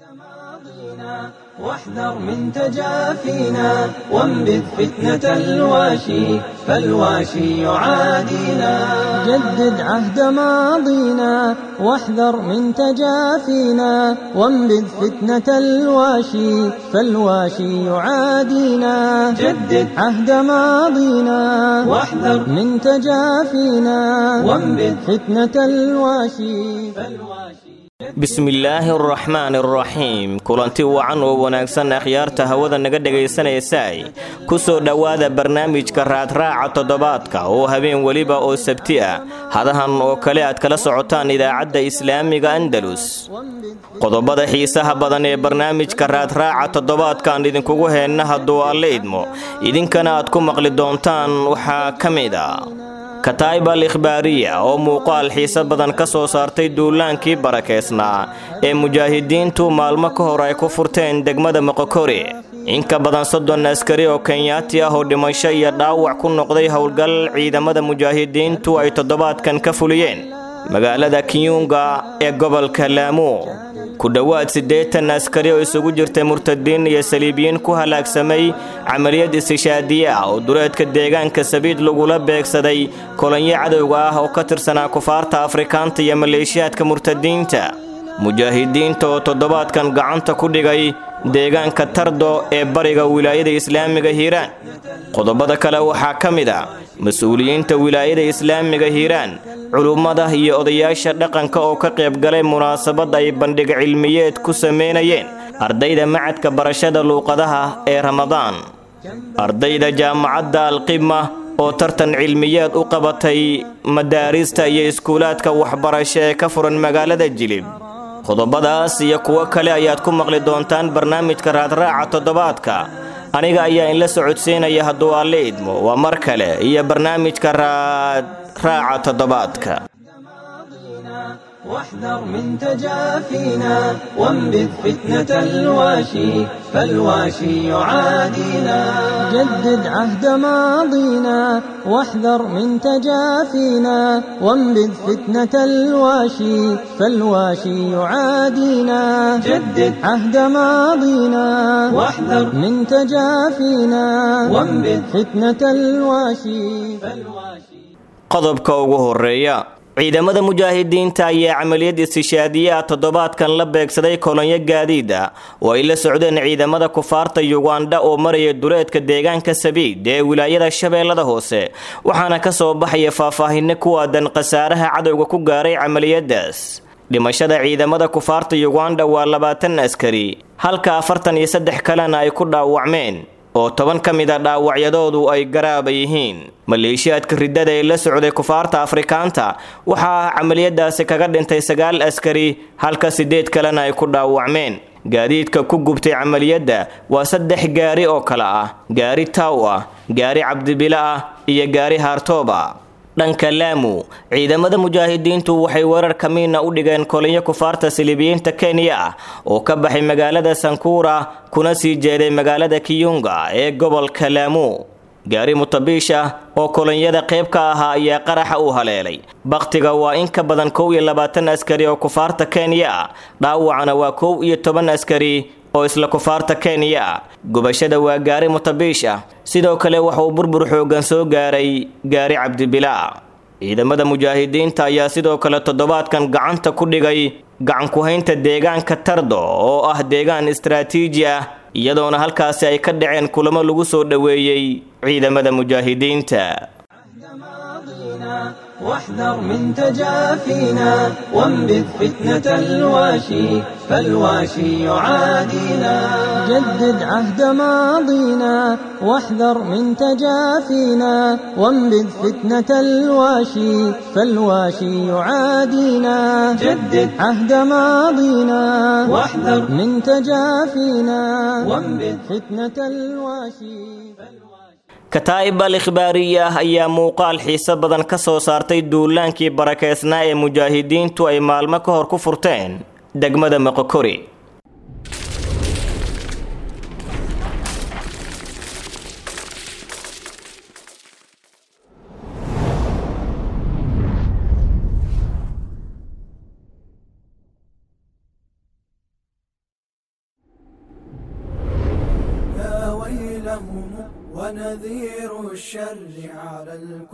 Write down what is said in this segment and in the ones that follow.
واحذر من تجافينا وانبذ فتنة الواشي فالواشي يعادينا جدد عهد ماضينا واحذر من تجافينا وانبذ فتنة الواشي فالواشي يعادينا جدد عهد ماضينا واحذر من تجافينا وانبذ فتنة الواشي فالواشي bismillaahi araxmaan araxiim kulanti wacan oo wanaagsan akhyaarta hawada naga dhegaysanaysaay ku soo dhowaada barnaamijka raadraaca toddobaadka oo habeen weliba oo sabti ah hadahan oo kale aad kala socotaan idaacadda islaamiga andalus qodobada xiisaha badan ee barnaamijka raadraaca toddobaadkaan idinkugu heenna hadduu alle idmo idinkana aad ku maqli doontaan waxaa ka mid a kataa'ib al ikhbaariya oo muuqaal xiise badan ka soo saartay duulaankii barakeysnaa ee mujaahidiintu maalmo ka hor ay ku furteen degmada moqokori in ka badan soddon askari oo kenyaati ah oo dhimasho iyo dhaawac ku noqday howlgal ciidamada mujaahidiintu ay toddobaadkan ka fuliyeen magaalada kiyunga ee gobolka laamu ku dhowaad siddeetan askari oo isugu jirtay murtadiin iyo saliibiyiin ku halaagsamay camaliyad istishaadiye ah oo duleedka deegaanka sabiid lagula beegsaday kolonyo cadowga ah oo ka tirsanaa kufaarta afrikaanta iyo maleeshiyaadka murtadiinta mujaahidiinta oo toddobaadkan gacanta ku dhigay deegaanka tardo ee bariga wilaayada islaamiga hiiraan qodobada kale waxaa ka mid a mas-uuliyiinta wilaayada islaamiga hiiraan culummada iyo odayaasha dhaqanka oo ka qaybgalay munaasabad ay bandhig cilmiyeed ku sameynayeen ardayda macadka barashada luuqadaha ee ramadaan ardayda jaamacadda alqima oo tartan cilmiyeed u qabatay madaarista iyo iskuulaadka waxbarasho ee ka furan magaalada jilib qodobadaas iyo kuwo kale ayaad ku maqli doontaan barnaamijka raadraaca toddobaadka aniga ayaa inla socodsiinaya hadduu alle idmo waa mar kale iyo barnaamijka raadraaca toddobaadka واحذر من تجافينا وانبذ فتنة الواشي فالواشي يعادينا جدد عهد ماضينا واحذر من تجافينا وانبذ فتنة الواشي فالواشي يعادينا جدد عهد ماضينا واحذر من تجافينا وانبذ فتنة الواشي فالواشي qodobka ugu horeeya ciidamada mujaahidiinta ayaa camaliyad istishaadiye ah toddobaadkan la beegsaday kolonyo gaadiid ah oo ay la socdeen ciidamada kufaarta yugandha oo maraya duleedka deegaanka sabiid ee wilaayada shabeellada hoose waxaana ka soo baxaya faahfaahinno ku aadan khasaaraha cadowga ku gaaray camaliyadaas dhimashada ciidamada kufaarta yugandha waa labaatan askari halka afartan iyo saddex kalena ay ku dhaawacmeen oo toban ka mid a dhaawacyadoodu ay garaaba yihiin maleeshiyaadka riddada ee la socday kufaarta afrikaanta waxaa camaliyadaasi kaga dhintay sagaal askari halka siddeed kalena ay ku dhaawacmeen gaadiidka ku gubtay camaliyadda waa saddex gaari oo kale ah gaari taaw ah gaari cabdibilo ah iyo gaari haartooba dhanka laamu ciidamada mujaahidiintu waxay weerar kamiina u dhigeen kolinyo kufaarta silibiyiinta kenya ah oo ka baxay magaalada sankuura kuna sii jeeday magaalada kiyunga ee gobolka laamu gaari mutabiish ah oo kolonyada qayb ka ahaa ayaa qaraxa u haleelay bakhtiga waa in ka badan kow iyo labaatan askari oo kufaarta kenya ah dhaawacana waa kow iyo toban askari oo isla kufaarta kenya ah gubashada waa gaari mutabiish ah sidoo kale waxauu burbur xooggan soo gaaray gaari cabdibilaa ciidamada mujaahidiinta ayaa sidoo kale toddobaadkan gacanta ku dhigay gacankuhaynta deegaanka tardo oo ah deegaan istaraatiiji ah iyadoona halkaasi ay ka dhaceen kulamo lagu soo dhoweeyey ciidamada mujaahidiinta واحذر من تجافينا وانبذ فتنة الواشي فالواشي يعادينا جدد عهد ماضينا واحذر من تجافينا وانبذ فتنة الواشي فالواشي يعادينا جدد عهد ماضينا واحذر من تجافينا وانبذ فتنة الواشي kataa'ib al ikhbaariya ayaa muuqaal xiise badan ka soo saartay duulaankii barakeysnaa ee mujaahidiintu ay maalmo ka hor ku furteen degmada moqokori ونذير الشر على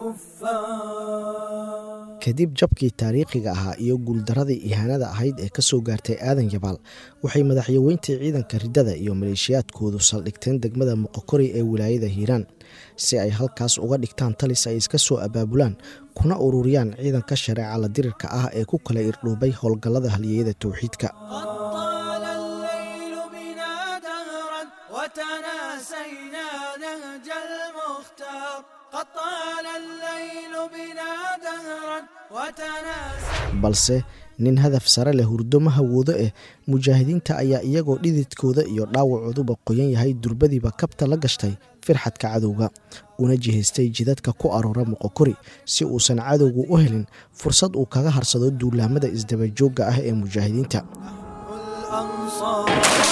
الكفار kadib jabkii taariikhiga ahaa iyo guuldaradii ihaanada ahayd ee ka soo gaartay aadan yabaal waxay madaxyaweyntii ciidanka riddada iyo maleeshiyaadkoodu saldhigteen degmada muqokori ee wilaayada hiiraan si ay halkaas uga dhigtaan talis ay iska soo abaabulaan kuna ururiyaan ciidanka shareeca la dirirka ah ee ku kala irdhoobay howlgallada halyeeyada towxiidka طال الليل بنا دهرا وتناسينا نهج المختار قد طال الليل بنا دهرا وتناسينا balse nin hadaf sare leh hurdo ma hawoodo eh mujaahidiinta ayaa iyagoo dhididkooda iyo dhaawacooduba qoyan yahay durbadiiba kabta la gashtay firxadka cadowga una jihaystay jidadka ku aroora muqokori si uusan cadowgu u helin fursad uu kaga harsado duulaamada isdabajoogga ah ee mujaahidiinta الأنصار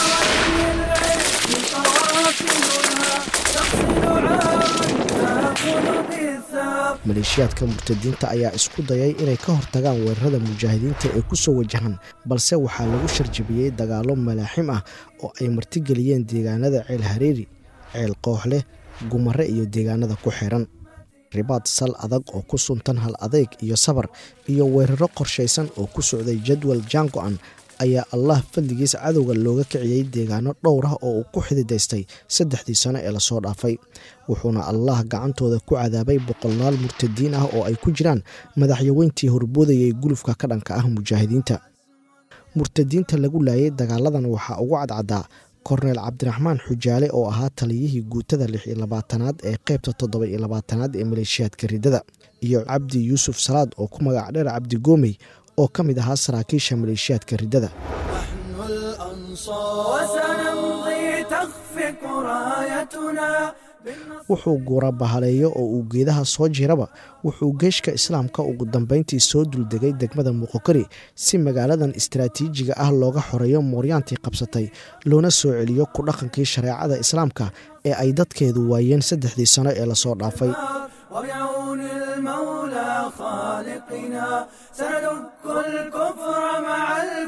قوافلها تغسل عارا تأكل بالثار maleeshiyaadka murtadiinta ayaa isku dayay inay ka hortagaan weerarada mujaahidiinta ee ku soo wajahan balse waxaa lagu sharjabiyey dagaallo malaaxim ah oo ay martigeliyeen deegaanada ceel hareeri ceel kooxleh gumare iyo deegaanada ku xiran ribaad sal adag oo ku suntan hal adeyg iyo sabar iyo weeraro qorshaysan oo ku socday jadwal jaango-an ayaa allah fadligiis cadowga looga kiciyey deegaano dhowr ah oo uu ku xididaystay saddexdii sano ee lasoo dhaafay wuxuuna allah gacantooda ku cadaabay boqolaal murtadiin ah oo ay ku jiraan madaxyaweyntii horboodayay gulufka ka dhanka ah mujaahidiinta murtadiinta lagu laayay dagaaladan waxaa ugu cadcadaa korneel cabdiraxmaan xujaale oo ahaa taliyihii guutada lix iyo labaatanaad ee qeybta toddoba iyo labaatanaad ee maleeshiyaadka riddada iyo cabdi yuusuf salaad oo ku magac dheer cabdi goomey oo ka mid ahaa saraakiisha maleeshiyaadka riddada نحن الأنصار وسنمضي تخفق رايتنا بالنصر wuxuu guura bahaleeyo oo uu geedaha soo jiraba wuxuu geeshka islaamka ugu dambayntii soo duldegay degmada muqokori si magaaladan istaraatiijiga ah looga xoreeyo mooryaantii qabsatay loona soo celiyo ku dhaqankii shareecada islaamka ee ay dadkeedu waayeen saddexdii sano ee lasoo dhaafay وبعون المولى خالقنا سندك الكفر مع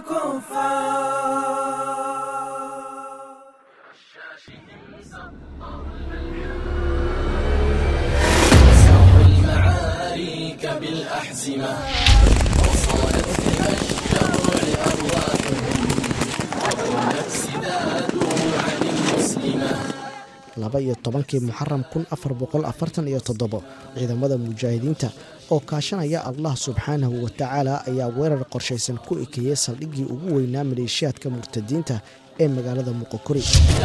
الكفار laba iyo tobankii muxaram kun afar boqol afartan iyo toddobo ciidamada mujaahidiinta oo kaashanaya allah subxaanahu watacaala ayaa weerar qorshaysan ku ekeeyey saldhiggii ugu weynaa maleeshiyaadka murtadiinta ee magaalada muqokori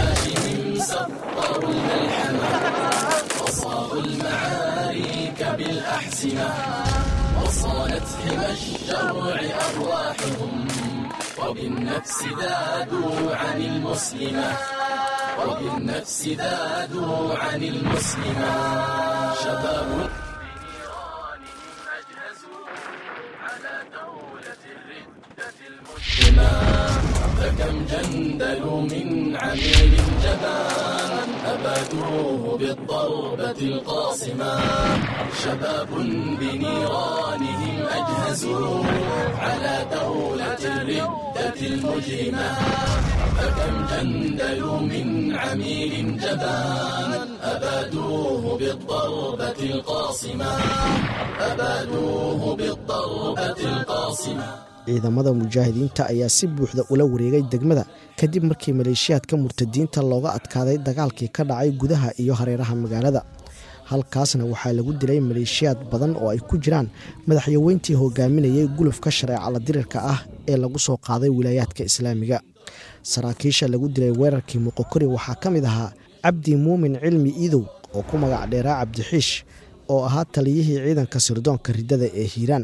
ciidamada mujaahidiinta ayaa si buuxda ula wareegay degmada kadib markii maleeshiyaadka murtadiinta looga adkaaday dagaalkii ka dhacay gudaha iyo hareeraha magaalada halkaasna waxaa lagu dilay maleeshiyaad badan oo ay ku jiraan madaxyaweyntii hogaaminayay gulufka shareeca la dirirka ah ee lagu soo qaaday wilaayaadka islaamiga saraakiisha lagu dilay weerarkii muqokori waxaa ka mid ahaa cabdi muumin cilmi iidow oo ku magac dheeraa cabdixiish oo ahaa taliyihii ciidanka sirdoonka riddada ee hiiraan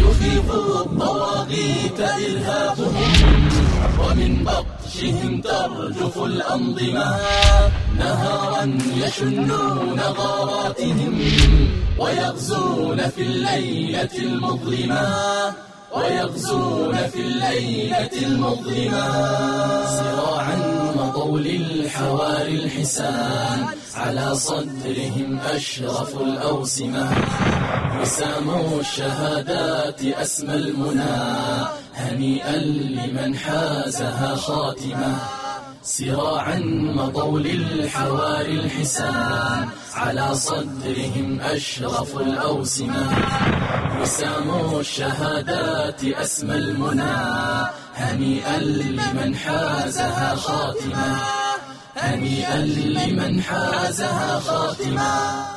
مضوا للحواري الحسان على صدرهم أشرف الأوسمة وسام الشهادات أسمى المنى هنيئا لمن حازها خاتمة سراعا مضوا للحواري الحسان على صدرهم أشرف الأوسمة وسام الشهادات أسمى المنى هنيئا لمن حازها خاتمة هنيئا لمن حازها خاتمة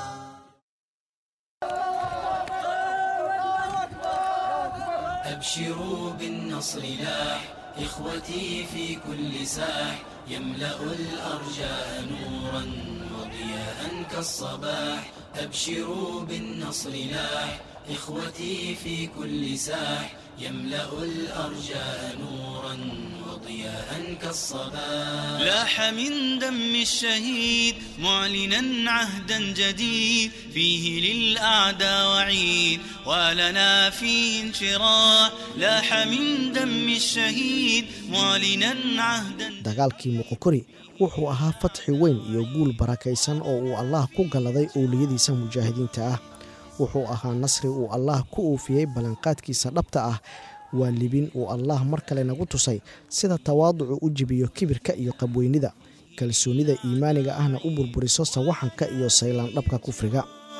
أبشروا بالنصر لاح إخوتي في كل ساح يملأ الأرجاء نورا وضياء كالصباح أبشروا بالنصر لاح إخوتي في كل ساح يملأ الأرجاء نورا وضياء كالصباح لاح من دم الشهيد معلنا عهدا جديد فيه للأعداء وعيد ولنا فيه انشراح لاح من دم الشهيد معلنا عهدا dagaalkii muqokori wuxuu ahaa fatxi weyn iyo guul barakaysan oo uu allaah ku galladay owliyadiisa mujaahidiinta ah wuxuu ahaa nasri uu allaah ku uufiyey ballanqaadkiisa dhabta ah waa libin uu allaah mar kale nagu tusay sida tawaaducu u jibiyo kibirka iyo qabweynida kalsoonnida iimaaniga ahna u burburiso sawaxanka iyo saylaandhabka kufriga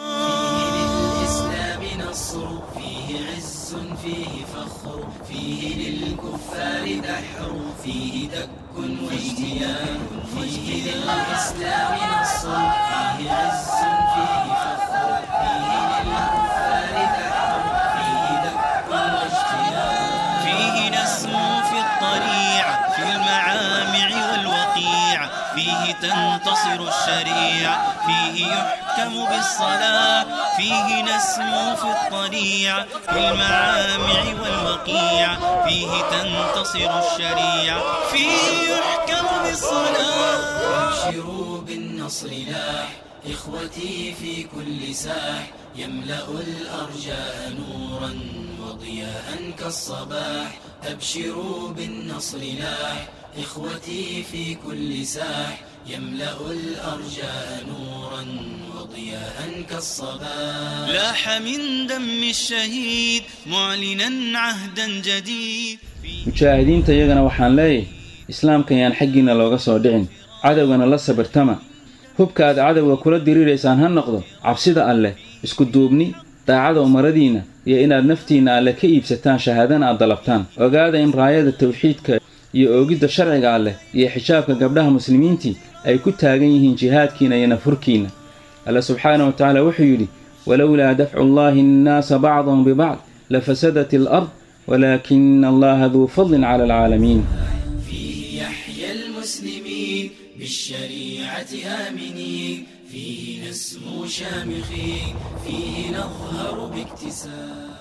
للإسلام نصر فيه عز فيه فخر فيه للكفار دحر فيه دك واجتيان فيه للإسلام نصر فيه عز فيه فخر فيه للكفار دحر فيه دك واجتيان فيه نسمو في الطريع في المعامع والوقيع فيه تنتصر الشريعة فيه يحكم بالصلاة فيه نسمو في الطريع في المعامع والوقيع فيه تنتصر الشريعة فيه يحكم بالصلاة أبشروا بالنصر لاح إخوتي في كل ساح يملأ الأرجاء نورا وضياء كالصباح أبشروا بالنصر لاح إخوتي في كل ساح يملأ الأرجاء نورا وضياء كالصباح لاح من دم الشهيد معلنا عهدا جديد mujaahidiinta iyagana waxaan leeyahay islaamkan yaan xaggiinna looga soo dhicin cadowgana la sabirtama hubka aad cadowga kula diriiraysaan ha noqdo cabsida alleh isku duubni daacada umaradiinna iyo inaad naftiinna alleh ka iibsataan shahaadana aad dalabtaan ogaada in raayada tawxiidka iyo oogidda sharciga alleh iyo xijaabka gabdhaha muslimiintii ay ku taagan yihiin jihaadkiinna iyo nafhurkiinna alle subxaana wa tacaala wuxuu yidhi walowlaa dafcu llaahi annaasa bacdahum bibacd lafasadat alard walaakina allaha duu fadlin cala alcaalamiin فيه يحيى المسلمين بالشريعة آمنين فيه نسمو شامخين فيه نظهر باكتساب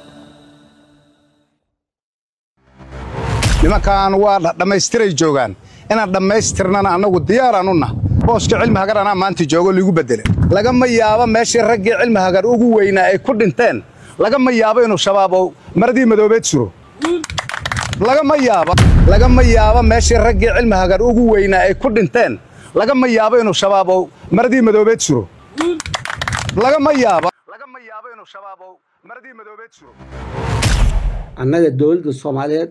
nimankan waa dhammaystiray joogaan inaan dhammaystirnana annagu diyaaraan u nah booska cilmi hagar anaa maanta joogo liigu beddele lagama yaabo meeshii raggii cilmi hagar ugu weynaa ay ku dhinteen lagama yaabo inuu shabaab oo maradii madoobeed suro lagama yaabo lagama yaabo meeshii raggii cilmi hagar ugu weynaa ay ku dhinteen lagama yaabo inuu shabaab oo maradii madoobeed suro lagama yaabo lagama yaabo inuu shabaab oo maradii madoobeed suro annaga dowladda soomaaliyeed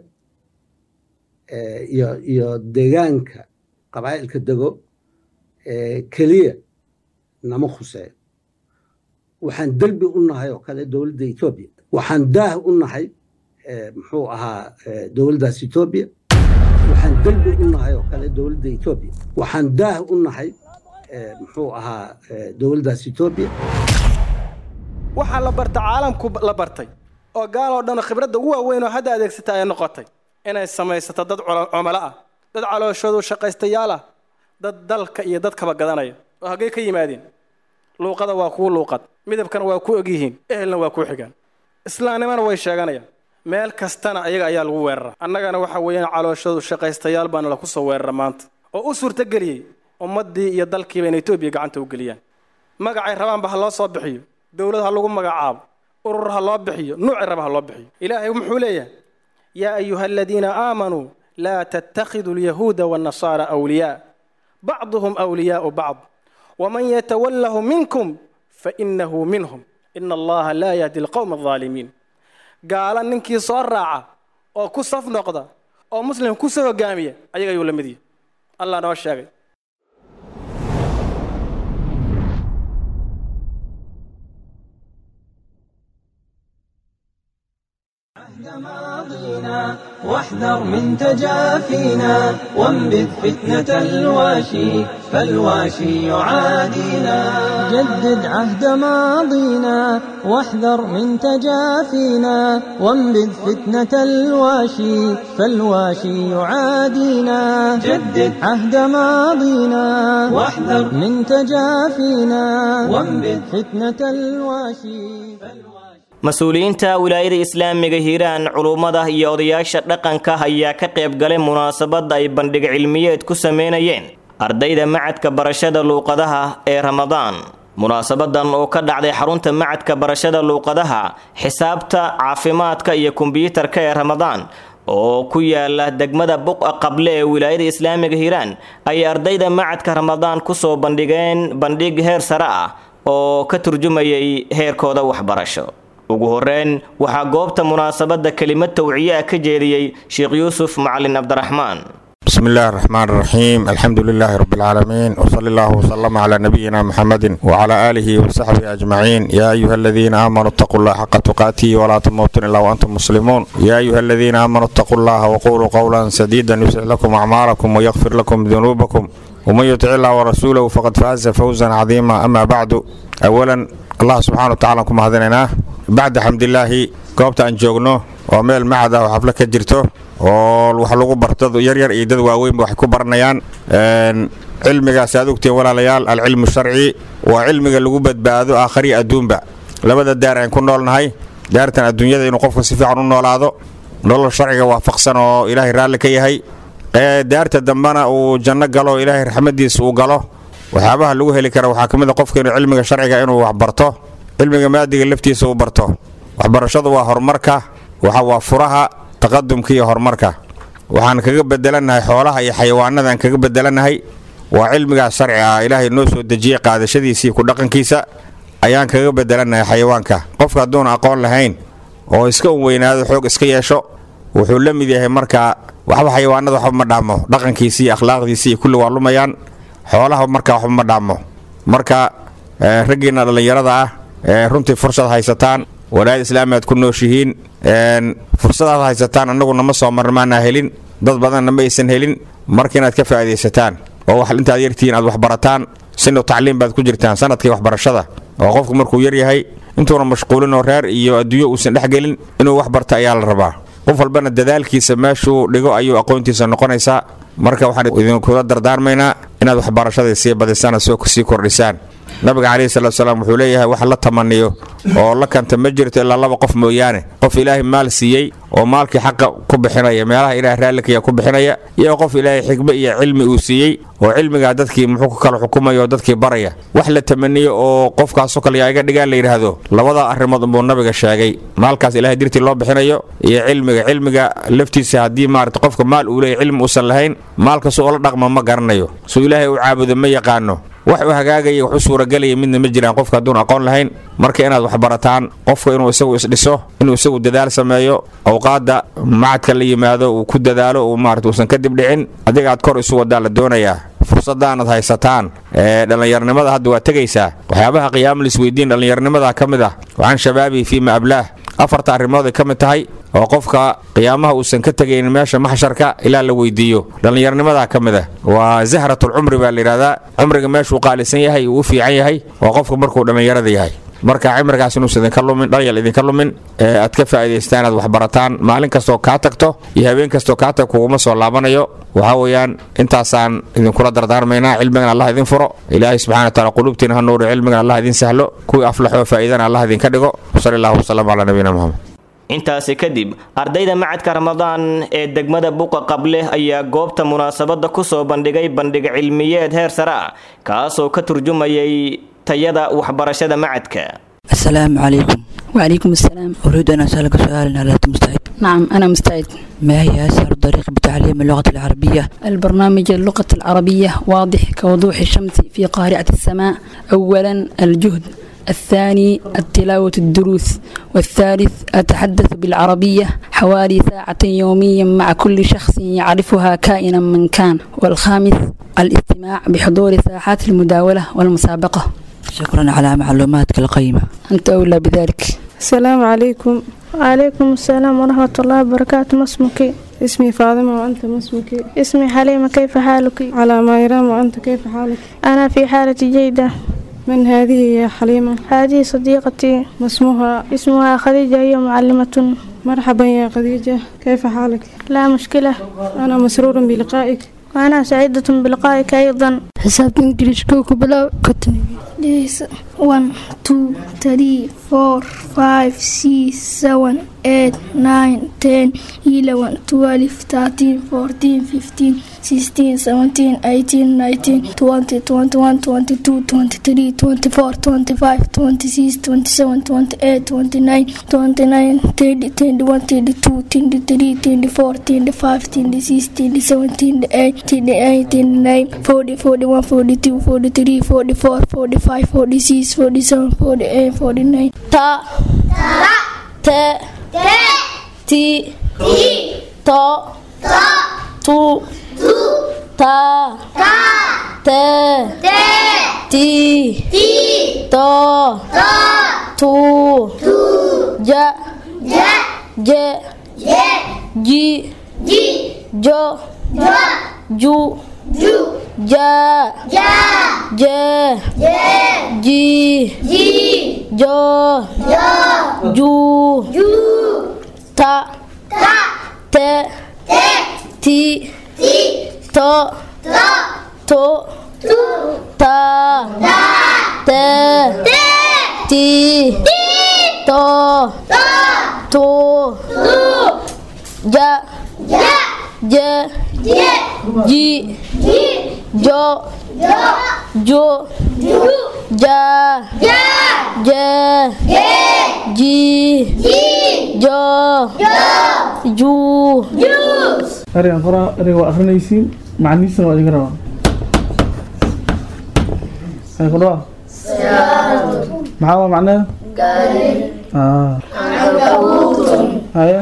iyo iyo deegaanka qabaa'ilka dego keliya nama khuseeyo waxaan derbi u nahay oo kale dowladda etoobiya waxaan daah u nahay muxuu ahaa dowladdaas etoobiya waxaan derbi u nahay oo kale dowladda etoobiya waxaan daah u nahay muxuu ahaa dowladdaas etoobiya waxaa la barta caalamku la bartay oo gaaloo dhan khibradda ugu waaweyn oo hadda adeegsata ay noqotay inay samaysato dad cumalo ah dad calooshoodu shaqaystayaal ah dad dalka iyo dadkaba gadanaya oo haggay ka yimaadeen luuqada waa kuu luuqad midabkana waa ku ogyihiin ehelna waa kuu xigaan islaamnimana way sheeganayaan meel kastana ayaga ayaa lagu weerara annagana waxa weeyaan calooshoodu shaqaystayaal baana laku soo weerara maanta oo u suurtageliyey ummaddii iyo dalkiiba in etoobiya gacanta u geliyaan magacay rabaanba ha loo soo bixiyo dowlad ha lagu magacaabo urur ha loo bixiyo nuuci raba ha loo bixiyo ilaahay muxuu leeyahay yaa ayuha aladiina aamanuu laa tattakhiduu alyahuuda waannasaara awliyaa bacduhum awliyaau bacd waman yatawallahu minkum fainahu minhum ina allaha laa yahdi alqowma aldaalimiin gaala ninkii soo raaca oo ku saf noqda oo muslim ku soo hogaamiya ayaga ayuu la mid yahay allah noo sheegay ماضينا واحذر من تجافينا وانبذ فتنة الواشي فالواشي يعادينا جدد عهد ماضينا واحذر من تجافينا وانبذ فتنة الواشي فالواشي يعادينا جدد عهد ماضينا واحذر من تجافينا وانبذ فتنة الواشي mas-uuliyiinta wilaayada islaamiga hiiraan culummada iyo odayaasha dhaqanka ayaa ka qayb galay munaasabadda ay bandhig cilmiyeed ku sameynayeen ardayda macadka barashada luuqadaha ee ramadaan munaasabadan oo ka dhacday xarunta macadka barashada luuqadaha xisaabta caafimaadka iyo kombiyuutarka ee ramadaan oo ku yaala degmada buqa qable ee wilaayada islaamiga hiiraan ayay ardayda macadka ramadaan kusoo bandhigeen bandhig heer sare ah oo ka turjumayay heerkooda waxbarasho ugu horeyn waxaa goobta munaasabadda kelimad tawciye ah ka jeediyey sheekh yuusuf macalin cabdiraxmaan بسم الله الرحمن الرحيم الحمد لله رب العالمين وصلى الله وسلم على نبينا محمد وعلى آله وصحبه أجمعين يا أيها الذين آمنوا اتقوا الله حق تقاته ولا تموتن إلا وأنتم مسلمون يا أيها الذين آمنوا اتقوا الله وقولوا قولا سديدا يصلح لكم أعمالكم ويغفر لكم ذنوبكم ومن يطع الله ورسوله فقد فاز فوزا عظيما أما بعد أولا الله سبحانه وتعالى كما هذناه بعد حمد الله goobta aan joogno oo meel macad ah oo xaflo ka jirto oo wax lagu barto yaryar iyo dad waaweynba waxay ku baranayaan cilmigaas aad ogtiin walaalayaal alcilmu sharci waa cilmiga lagu badbaado aakhari adduunba labada daar aan ku noolnahay daartan adduunyada inuu qofka si fiican u noolaado nolol sharciga waafaqsan oo ilaahay raalli ka yahay daarta dambena uu janno galo ilaahay raxmadiisa uu galo waxyaabaha lagu heli kara waxaa ka mid a qofka inuu cilmiga sharciga inuu wax barto cilmiga maadiga laftiisa uu barto waxbarashadu waa horumarka waxa waa furaha taqadumka iyo horumarka waxaan kaga bedelannahay xoolaha iyo xayawaanadaan kaga bedelannahay waa cilmigaas sharci ah ilaahay noo soo dejiyey qaadashadiisa iyo ku dhaqankiisa ayaan kaga bedelannahay xayawaanka qofka hadduuna aqoon lahayn oo iska un weynaado xoog iska yeesho wuxuu la mid yahay markaa waxba xayawaanada waxba ma dhaamo dhaqankiisa iyo akhlaaqdiisa iyo kulli waa lumayaan xoolaha marka waxba ma dhaamo marka raggiinna dhallinyarada ah runtii fursad haysataan walaayad islaami aad ku nooshihiin fursadaad haysataan annagu nama soo marna maanaa helin dad badanna ma aysan helin marka inaad ka faa'iidaysataan oo wax intaad yartihiin aad waxbarataan sinu tacliim baad ku jirtaan sanadkii waxbarashada oo qofku markuu yar yahay intuuna mashquulin oo reer iyo adduunyo uusan dhex gelin inuu wax barta ayaa la rabaa qof walbana dadaalkiisa meeshuu dhigo ayuu aqoontiisa noqonaysaa marka waxaan idinkula dardaarmaynaa inaad waxbarashadii sii badisaan soo sii kordhisaan nabiga calayhi salatu salaam wuxuu leeyahay wax la tamaniyo oo la kanta ma jirto ilaa laba qof mooyaane qof ilaahay maal siiyey oo maalkii xaqa ku bixinaya meelaha ilaah raallikaya ku bixinaya iyo qof ilaahay xikmo iyo cilmi uu siiyey oo cilmigaa dadkii muxuu ku kala xukumaya oo dadkii baraya wax la tamaniyo oo qofkaasoo kale yaa iga dhigaan la yidhaahdo labada arrimood unbuu nabiga sheegay maalkaas ilahay dirtii loo bixinayo iyo cilmiga cilmiga laftiisa haddii maarata qofka maal uu leeyahy cilmi uusan lahayn maalka su ula dhaqma ma garanayo suu ilaahay u caabudo ma yaqaano wax u hagaagaya wax u suuragelaya midna ma jiraan qofka hadduun aqoon lahayn marka inaad wax barataan qofka inuu isagu isdhiso inuu isagu dadaal sameeyo awqaadda macadka la yimaado uu ku dadaalo uu maarata uusan kadib dhicin adiga aad kor isu wadaa la doonayaa fursadaanad haysataan ee dhallinyarnimada hadda waa tegaysaa waxyaabaha qiyaama lisweydiin dhallinyarnimada ka mid ah waxaan shabaabii fiima ablaah afarta arrimood ay ka mid tahay oo qofka qiyaamaha uusan ka tegaynin meesha maxsharka ilaa la weydiiyo dhallinyarnimadaa ka mid ah waa zahratulcumri baa layidhahdaa cumriga meeshuu qaalisan yahay uu u fiican yahay waa qofka markuu dhallinyarada yahay marka cimrigaas inuusan idinka lumin dhalinyal idinka lumin ee aad ka faa'iidaystaan inaad waxbarataan maalin kastoo kaa tagto iyo habeen kastoo kaa tag kuguma soo laabanayo waxaa weeyaan intaasaan idinkula dardaarmaynaa cilmigan allah idin furo ilaahay subxana wa taala quluubtiina ha nuuri cilmigan allah idin sahlo kuwii aflaxoo faa'iidana allah idinka dhigo sali allahu wasalam calaa nabiyina muxamed intaasi kadib ardayda macadka ramadaan ee degmada buqa qable ayaa goobta munaasabadda kusoo bandhigay bandhig cilmiyeed heer sare ah kaasoo ka turjumayay tayada waxbarashada macadka السلام عليكم وعليكم السلام أريد أن أسألك سؤالا هل أنت مستعد؟ نعم أنا مستعد ما هي أسهل طريقة بتعليم اللغة العربية؟ البرنامج اللغة العربية واضح كوضوح الشمس في قارعة السماء أولا الجهد الثاني التلاوة الدروس والثالث أتحدث بالعربية حوالي ساعة يوميا مع كل شخص يعرفها كائنا من كان والخامس الاستماع بحضور ساحات المداولة والمسابقة شكرا على معلوماتك القيمة أنت أولى بذلك السلام عليكم وعليكم السلام ورحمة الله وبركاته ما اسمك اسمي فاطمة وأنت ما اسمك اسمي حليمة كيف حالك على ما يرام وأنت كيف حالك أنا في حالة جيدة من هذه يا حليمة هذه صديقتي ما اسمها اسمها خديجة هي معلمة مرحبا يا خديجة كيف حالك لا مشكلة أنا مسرور بلقائك وأنا سعيدة بلقائك أيضا حساب انجلش كوكو بلا كتني This one, two, three, four, five, six, seven, eight, nine, ten, eleven, twelve, thirteen, fourteen, fifteen, sixteen, seventeen, eighteen, nineteen, twenty, twenty-one, twenty-two, twenty-three, twenty-four, twenty-five, twenty-six, twenty-seven, twenty-eight, twenty-nine, twenty-nine, thirty, thirty-one, thirty-two, thirty-three, thirty-four, thirty-five, thirty-six, thirty-seven, thirty-eight, thirty-eight, thirty-nine, forty, forty-one, forty-two, forty-three, forty-four, forty-five, forty-six, forty-seven, forty-eight, forty-nine. Ta. Te. Ti. To. Tu. Ta. Te. Ti. To. Tu. Ja. Je. Ji. Jo. Ju. Ja. Je. Ji. Jo. Ju. Ta. Te. Ti. To. To. Ta. Te. Ti. To. Tu. Ja. Je. Ji. Jo. Ju. Ja. Je. Ji. Jo. Ju. ereygan qoraa ereyga waa akrinaysiin macnihiisana waa idinka rabaa ay ku dhawa maxaa waa macnaheeda Ah. haye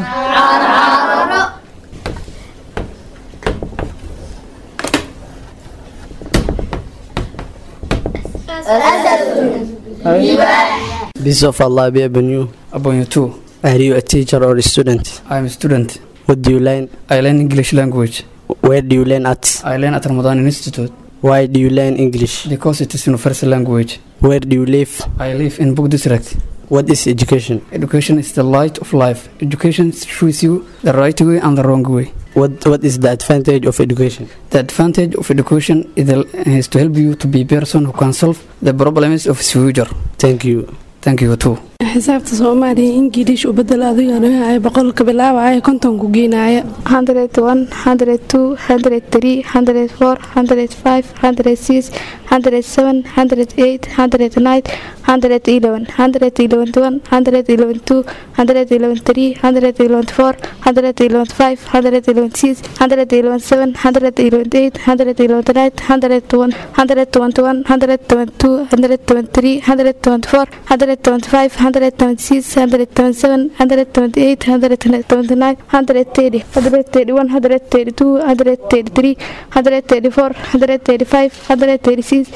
Peace of Allah be upon you. Upon you too. Are you a teacher or a student? I am a student. What do you learn? I learn English language. Where do you learn at? I learn at Ramadan Institute. Why do you learn English? Because it is universal language. Where do you live? I live in Book District. What is education? Education is the light of life. Education shows you the right way and the wrong way. What What is the advantage of education? The advantage of education is, the, is to help you to be a person who can solve the problems of his future. Thank you. Thank you too. xisaabta soomaaliya ingiliish u bedel adigana wixii boqolka bilaabaya kontonku geenaaya 101 102 103 104 105 106 107 108 109 111 111 111 2 111 3 111 4 111 5 111 6 111 7 111 8 111 9 101 121 122 123 124 125 126 127 128 129 130 131 132 133 134 135 136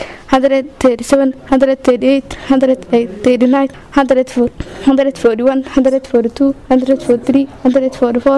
137 138 139 140 141 142 143 144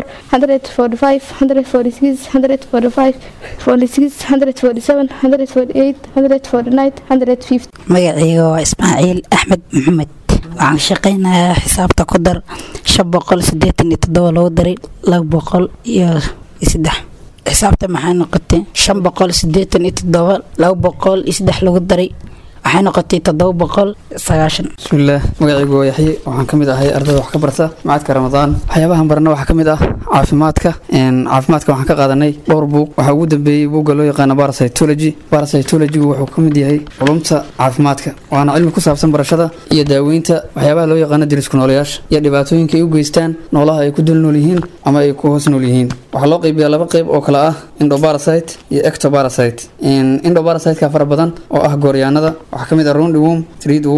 145 146 145 46 147 148 149 150 magacayga waa ismaaciil axmed maxamed waxaan shaqaynayaa xisaabta ku dar shan boqol sideetan iyo toddoba lagu daray laba boqol iyo saddex xisaabta maxay noqotay shan boqol sideetan iyo toddoba laba boqol iyo saddex lagu daray waxay noqotay toddoba boqol sagaashan bismillaah magacaygu waa yaxye waxaan ka mid ahay ardayda wax ka barta macadka ramadaan waxyaabahan barana waxaa ka mid ah caafimaadka caafimaadka waxaan ka qaadanay dhowr buug waxaa ugu dambeeyey buugga loo yaqaano parasitology parasitologygu wuxuu ka mid yahay culumta caafimaadka waana cilmi ku saabsan barashada iyo daaweynta waxyaabaha loo yaqaano dirisku noolayaasha iyo dhibaatooyinka ay u geystaan noolaha ay ku dul nool yihiin ama ay ku hoos nool yihiin waxaa loo qaybiyaa laba qayb oo kale ah endoparasite iyo ectoparasite endoparasiteka fara badan oo ah gooryaanada waxaa ka mid ah round worm thread worm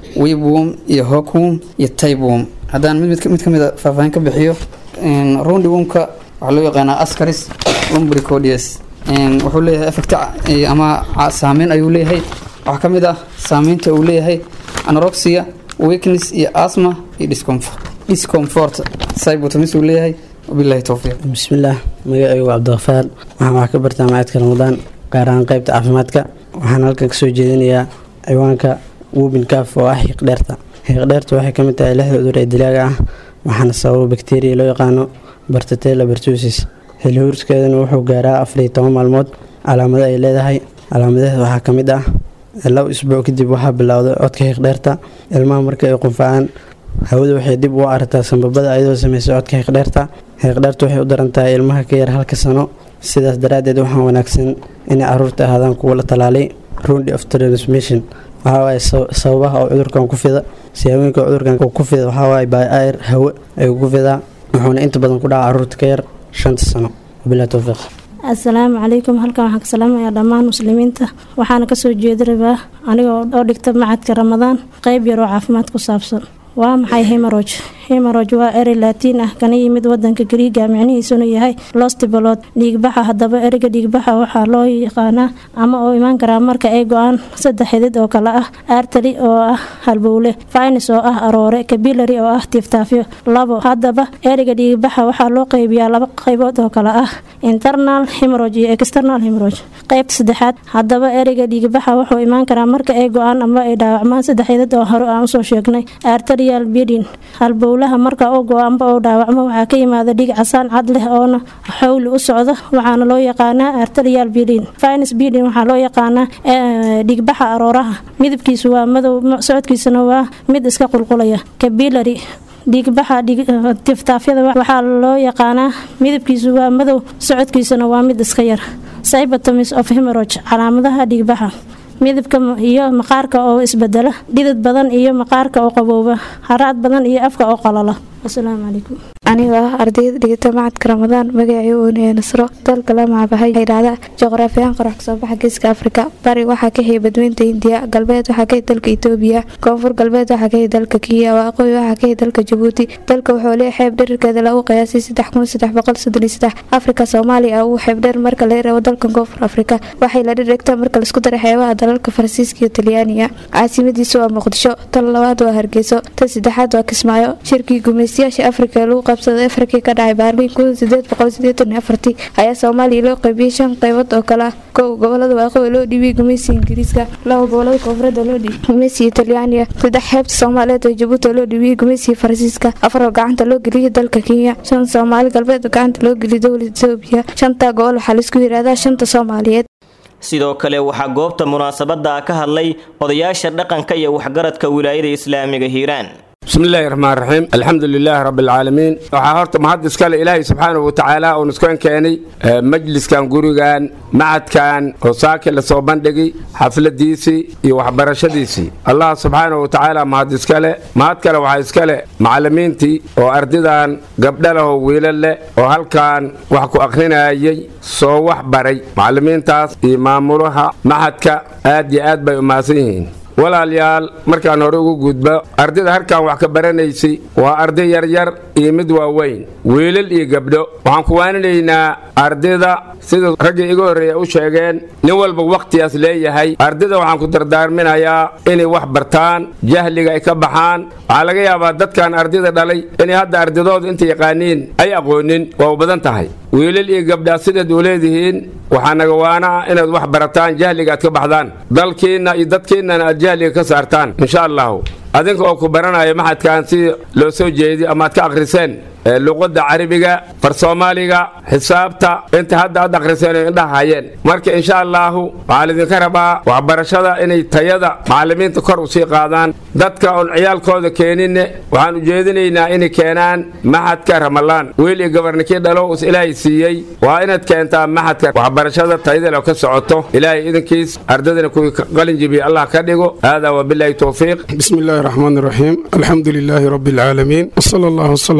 webwom iyo hawkwom iyo taybwom haddaan mid mid ka mid a faahfaahin ka bixiyo roundwomka waxaa loo yaqaanaa ascaris lumbricodius wuxuu leeyahay effect ama saameyn ayuu leeyahay waxaa ka mid ah saameynta uu leeyahay anoroxia weakness iyo asma iyo discomfort discomfort cybotomis uu leeyahay wabillahi towfiiq bismillaah magacaygu cabdiqafaar waxaan wax ka bartaa macadka ramadaan gaar ahaan qaybta caafimaadka waxaan halkan kasoo jeedinayaa ciwaanka wubin kaaf oo ah xiiqdheerta xiiqdheerta waxay ka mid tahay lixda cudur ee dilaaga ah waxaana sababa bakteriya loo yaqaano bartatella bertusis xilhuurskeedana wuxuu gaaraa afar iyo toban maalmood calaamado ay leedahay calaamadaheeda waxaa ka mid ah laba isbuuc kadib waxaa bilowday codka xiiqdheerta ilmaha marka ay qunfacaan hawada waxay dib ugu aragtaa sanbabada ayadoo sameysa codka xiiqdheerta xiiqdheerta waxay u daran tahay ilmaha ka yar halka sano sidaas daraaddeed waxaa wanaagsan inay caruurta ahaadaan kuwa la talaalay rundi of transmission waxawaaye sababaha oo cudurkan ku fida siyaabooyinka cudurkan ku fida waxawaaye by air hawo ayuu ku fidaa wuxuuna inta badan ku dhaca caruurta ka yar shanta sano wabilahi towfiiq asalaamu calaykum halkan waxaan ka salaamayaa dhammaan muslimiinta waxaana kasoo jeedi rabaa aniga oo dhigta macadka ramadaan qeyb yar oo caafimaad ku saabsan waa maxay himaroj himaroj waa erey laatiin ah kana yimid wadanka gariiga micnihiisuna yahay lostibalood dhiigbaxa haddaba ereyga dhiigbaxa waxaa loo yaqaanaa ama oo imaan karaa marka ay go-aan saddex xidid oo kale ah artary oo ah halbowle finis oo ah aroore kabilary oo ah tiiftaafyo labo haddaba ereyga dhiigbaxa waxaa loo qeybiyaa laba qeybood oo kale ah internal himaroj iyo external himaroj qeybta saddexaad haddaba ereyga dhiigbaxa wuxuu imaan karaa marka ay go-aan ama ay dhaawacmaan saddex xidid oo hore aan usoo sheegnay arterial bedin halbowlaha marka uu go amba uu dhaawacmo waxaa ka yimaada dhiig casaan cad leh oona xowli u socda waxaana loo yaqaanaa arterial bedin finis bedin waxaa loo yaqaanaa dhigbaxa arooraha midabkiisu waa madow socodkiisana waa mid iska qulqulaya kabilary dhiigbaxa tiftaafyada waxaa loo yaqaanaa midabkiisu waa madow socodkiisana waa mid iska yar cybotomis of himerog calaamadaha dhiigbaxa midabka iyo maqaarka oo isbedela dhidid badan iyo maqaarka oo qabooba haraad badan iyo afka oo qalala asalaamu calaykum aniga ah ardayda dhigata macadka ramadaan magacii oonaya nasro dalka la macabahay idhahda juqraafiyahan qorax kasoo baxa geeska afrika bari waxaa ka haya badweynta hindiya galbeed waxaa ka haya dalka itoobiya koonfur galbeed waxaa ka haya dalka kiya waaqooyi waxaa ka haya dalka jabuuti dalka wuxuu leeyahay xeeb dherarkeeda lagu qiyaasay saddex kun saddex boqol soddon iyo saddex afrika soomaaliya uu xeeb dheer marka laga reebo dalkan koonfur afrika waxay la dhirigtaa marka laisku daray xeebaha dalalka faransiiska iyo talyaaniga caasimadiisu waa muqdisho tan labaad waa hargeyso tan saddexaad waa kismaayo shirkii gumeystayaasha afrika ee lagu qabsaday afrikii ka dhacay baarliin kun sideed boqol sideetan iyo afartii ayaa soomaaliya loo qaybiyey shan qaybood oo kale ah kow gobolada waaqooyi loo dhiibiyey gumeysiga ingiriiska laba gobolada koonfureed oo loo dhiibiyey gumeysiga talyaaniga saddex xeebta soomaaliyeed oo jabuuti oo loo dhiibiyey gumeysiga faransiiska afar oo gacanta loo geliyey dalka kenya shan soomaali galbeed oo gacanta loo geliyey dowlada etoobiya shanta gobol waxaa laisku yidhaahdaa shanta soomaaliyeed sidoo kale waxaa goobta munaasabada ka hadlay odayaasha dhaqanka iyo waxgaradka wilaayada islaamiga hiiraan بسم الله الرحمن الرحيم الحمد لله رب العالمين waxaa horta mahad iskale ilaahay subxaanahu watacaala uu niskan keenay majliskan gurigan macadkan oo saaki lasoo bandhigay xafladiisii iyo waxbarashadiisii allah subxaanahu watacaala mahad iskale mahad kale waxaa iskale macallimiintii oo ardidan gabdha leh oo wiilal leh oo halkan wax ku akhrinayay soo wax baray macallimiintaas iyo maamulaha macadka aad iyo aad bay u mahadsan yihiin walaalayaal markaan hore ugu gudbo ardayda halkan wax ka baranaysay waa arday yaryar iyo mid waaweyn wiilal iyo gabdho waxaan ku waaninaynaa ardayda sida raggii iga horreeya u sheegeen nin walba wakhtigaas leeyahay ardayda waxaan ku dardaarminayaa inay wax bartaan jahliga ay ka baxaan waxaa laga yaabaa dadkan ardayda dhalay inay hadda ardadooda inta yaqaaniin ay aqoonin waa u badan tahay wiilal iyo gabdhaa sidaad u leedihiin waxaa naga waana ah inaad wax barataan jahliga aad ka baxdaan dalkiinna iyo dadkiinnana aad jahliga ka saartaan insha allahu adinka oo ku baranaya maxadkan si loo soo jeedi ama aad ka akhriseen luqadda carabiga far soomaaliga xisaabta inta hadda aad akhriseen oo indhaha hayeen marka insha allaahu waxaa laydinka rabaa waxbarashada inay tayada macallimiinta kor u sii qaadaan dadka oon ciyaalkooda keeninne waxaan ujeedinaynaa inay keenaan maxadka ramalaan wiil iyo gabarninkii dhalo us ilaahay siiyey waa inaad keentaa maxadka waxbarashada tayada loo ka socoto ilaahay idinkiis ardadana kuwii qalin jibiya allah ka dhigo haadaa wabilaahi towfiiq بسم الله الرحمن الرحيم الحمد لله رب العالمين وصلى الله وسلم على نبينا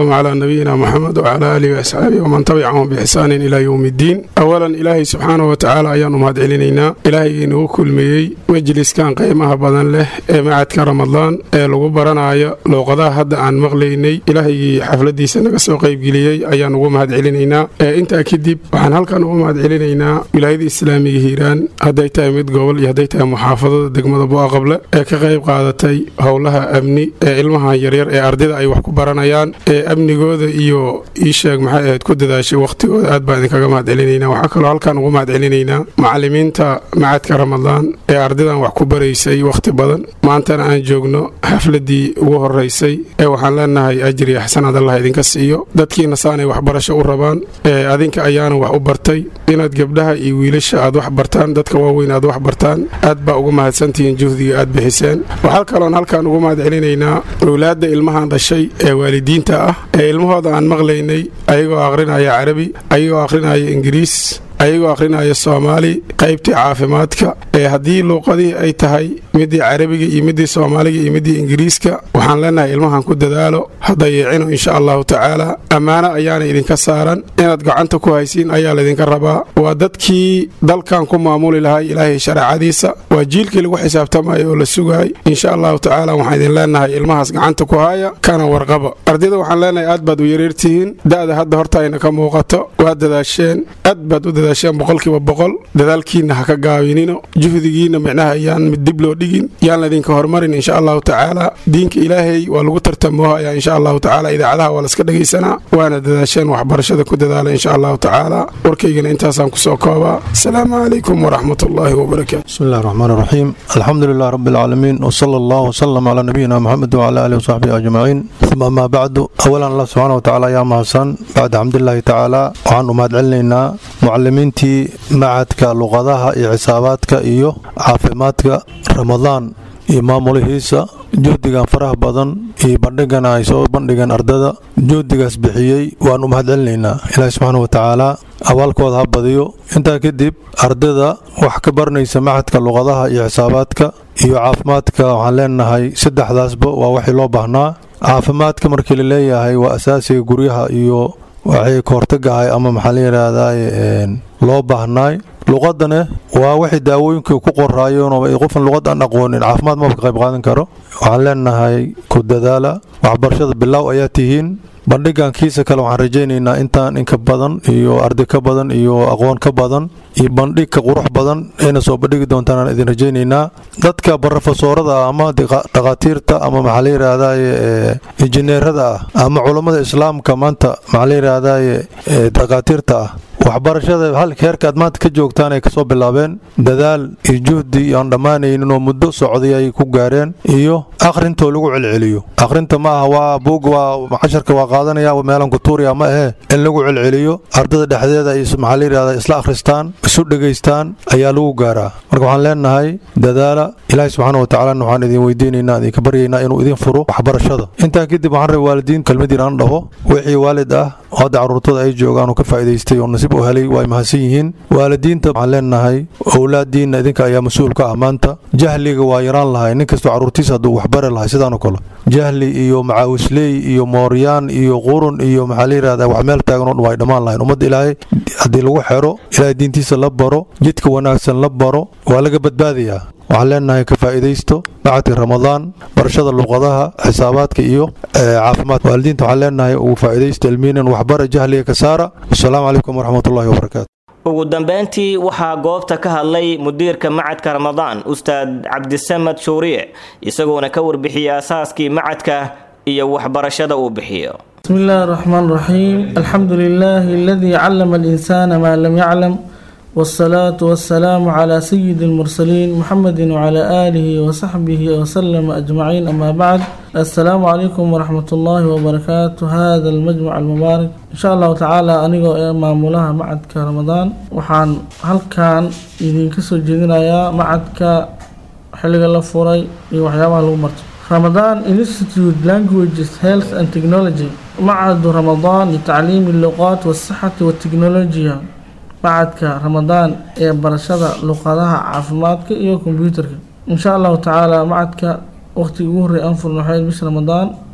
نبينا محمد وعلى آله وأصحابه ومن تبعهم بإحسان إلى يوم الدين أولا إلهي سبحانه وتعالى أيان مهد علينا إلهي إنه كل مي مجلس كان قيمها بدن له معد كرمضان لغو برنايا لو قضاء هذا عن مغليني إلهي حفلة دي سنة سو قيب جليي أيان نغو مهد علينا أنت أكيد وعن هل كان نغو مهد علينا ولاية الإسلامية هيران هداي تايمد قبل يهداي تايم محافظة دقمة بوا قبل كقيب قادتي هولها أمني ilmaha yaryar ee ardayda ay wax ku baranayaan ee amnigooda iyo ii sheeg maxay ahayd ku dadaashay wakhtigooda aad baan idinkaga mahad celinaynaa waxaa kaloo halkaan ugu mahad celinaynaa macallimiinta macadka ramadaan ee ardaydan wax ku baraysay wakhti badan maantana aan joogno xafladii ugu horeysay ee waxaan leenahay ajri xasanaad allah idinka siiyo dadkiina saanay waxbarasho u rabaan ee adinka ayaana wax u bartay inaad gabdhaha iyo wiilasha aad wax bartaan dadka waaweyn aad wax bartaan aad baa ugu mahadsantihiin juhdiga aad bixiseen waxaa kaloon halkaan ugu mahad celinaynaa owlaadda ilmahan dhashay ee waalidiinta ah ee ilmahooda aan maqlaynay ayagoo akhrinaya carabi ayagoo akhrinaya ingiriis ayagoo akhrinaya soomaali qaybtii caafimaadka ee haddii luuqadii ay tahay midii carabiga iyo midii soomaaliga iyo midii ingiriiska waxaan leenahay ilmahan ku dadaalo hadayeecino insha allahu tacaala ammaano ayaana idinka saaran inaad gacanta ku haysiin ayaa laydinka rabaa waa dadkii dalkan ku maamuli lahay ilaahay shareecadiisa waa jiilkii lagu xisaabtamayo oo la sugaay insha allahu tacaala waxaan idin leenahay ilmahaas gacanta ku haya kana warqaba ardayda waxaan leenahay aad baad u yareertihiin da'da hadda hortaayna ka muuqato waad dadaasheen aad baad u dadaasheen boqolkiiba boqol dadaalkiinna ha ka gaabinino juhdigiinna micnaha yaan mid dib loo dhigin yaan laydinka horumarin insha allahu tacaala diinka ilaahay waa lagu tartamoohaya insha allahu tacaala idaacadaha waa laska dhegaysanaa waana dadaasheen waxbarashada ku dadaala insha allahu tacaala warkaygana intaasaan kusoo koobaa asalaamu calaykum waraxmat ullaahi wabarakaatu بسم الله الرحمن الرحيم الحمد لله رب العالمين وصلى الله وسلم على نبينا محمد وعلى آله وصحبه أجمعين ثم ما بعد أولا الله سبحانه وتعالى يا محسن بعد حمد الله تعالى وعن أمهد علينا معلمينتي معدك لغضها إيو حساباتك إيو عافماتك رمضان iyo maamulihiisa juhdigan faraha badan iyo bandhigan ay soo bandhigeen ardada juhdigaas bixiyey waan u mahad celinaynaa ilaahi subxaana wa tacaala abaalkooda ha badiyo intaa kadib ardada wax ka baranaysa maxadka luqadaha iyo xisaabaadka iyo caafimaadka waxaan leenahay saddexdaasba waa waxii loo baahnaa caafimaadka markii la leeyahay waa asaasiga guryaha iyo waxay ka hortagahay ama maxaa la yidhaahdaa loo baahnaay luqadane waa waxay daawooyinka ku qoraayeen oo qofan luqad aan aqoonin caafimaad maba ka qayb qaadan karo waxaan leenahay ku dadaala waxbarashada bilaaw ayaa tihiin bandhigan kiisa kale waxaan rajaynaynaa intaan inka badan iyo arday ka badan iyo aqoon ka badan iyo bandhig ka qurux badan ayna soo bandhigi doontaan aan idin rajaynaynaa dadka barofesoorada ah ama dhakhaatiirta ama maxaa la yidhaahdaye injineerada ah ama culammada islaamka maanta maxaa la yidhaahdaye dhakhaatiirta ah waxbarashada halka heerka aad maanta ka joogtaan ay kasoo bilaabeen dadaal iyo juhdi iyo aan dhammaanaynin oo muddo socday ay ku gaareen iyo akhrintoo lagu celceliyo akhrinta ma aha waa buug waa casharka waa qaadanaya meelan kutuuriya ma ahee in lagu celceliyo ardada dhexdeeda ay maxaa la yidhahda isla akhristaan isu dhegaystaan ayaa lagu gaaraa marka waxaan leenahay dadaala ilaahi subxaana wa tacaalana waxaan idin weydiinaynaa idinka baryaynaa inuu idin furo waxbarashada intaa kadib waxaan rabay waalidiin kelmad yar aan dhaho wixii waalid ah oo hadda carruurtooda ay joogaan oo ka faa'iidaystay oo nasiib u helay waa ay mahadsan yihiin waalidiinta waxaan leenahay owlaadiinna idinka ayaa mas-uul ka ah maanta jahliga waa yaraan lahay nin kastoo carruurtiisa hadduu waxbari lahay sidaanoo kale jahli iyo macaawisley iyo mooryaan iyo qurun iyo maxaa la yidhahdaa wax meel taagan oo dhan waa ay dhammaan lahayn ummadda ilaahay haddii lagu xero ilaahay diintiisa la baro jidka wanaagsan la baro waa laga badbaadayaa waxaan leenahay ka faa'iidaysto macadka ramadaan barashada luqadaha xisaabaadka iyo caafimaadka waalidiinta waxaan leenahay ugu faa'iidaysto ilmiinan waxbara jahliga ka saara wasalaamu calaykum waraxmatullahi wabarakaatu ugu dambeyntii waxaa goobta ka hadlay mudiirka macadka ramadaan ustaad cabdisamad shuuriye isagoona ka warbixiyey asaaskii macadka iyo waxbarashada uu bixiyo بسم الله الرحمن الرحيم الحمد لله الذي علم الإنسان ما لم يعلم والصلاة والسلام على سيد المرسلين محمد وعلى آله وصحبه وسلم أجمعين أما بعد السلام عليكم ورحمة الله وبركاته هذا المجمع المبارك إن شاء الله تعالى أنيقو مامولها معدك رمضان وحان هل كان إذن كسو جدنا يا معدك حلق الله فوري وحيابها لو رمضان Institute Languages Health and Technology معهد رمضان لتعليم اللغات والصحة والتكنولوجيا macadka ramadaan ee barashada luqadaha caafimaadka iyo kombyuutarka insha allahu tacaala macadka waqtigii ugu horreey aan furno waxayd bisha ramadaan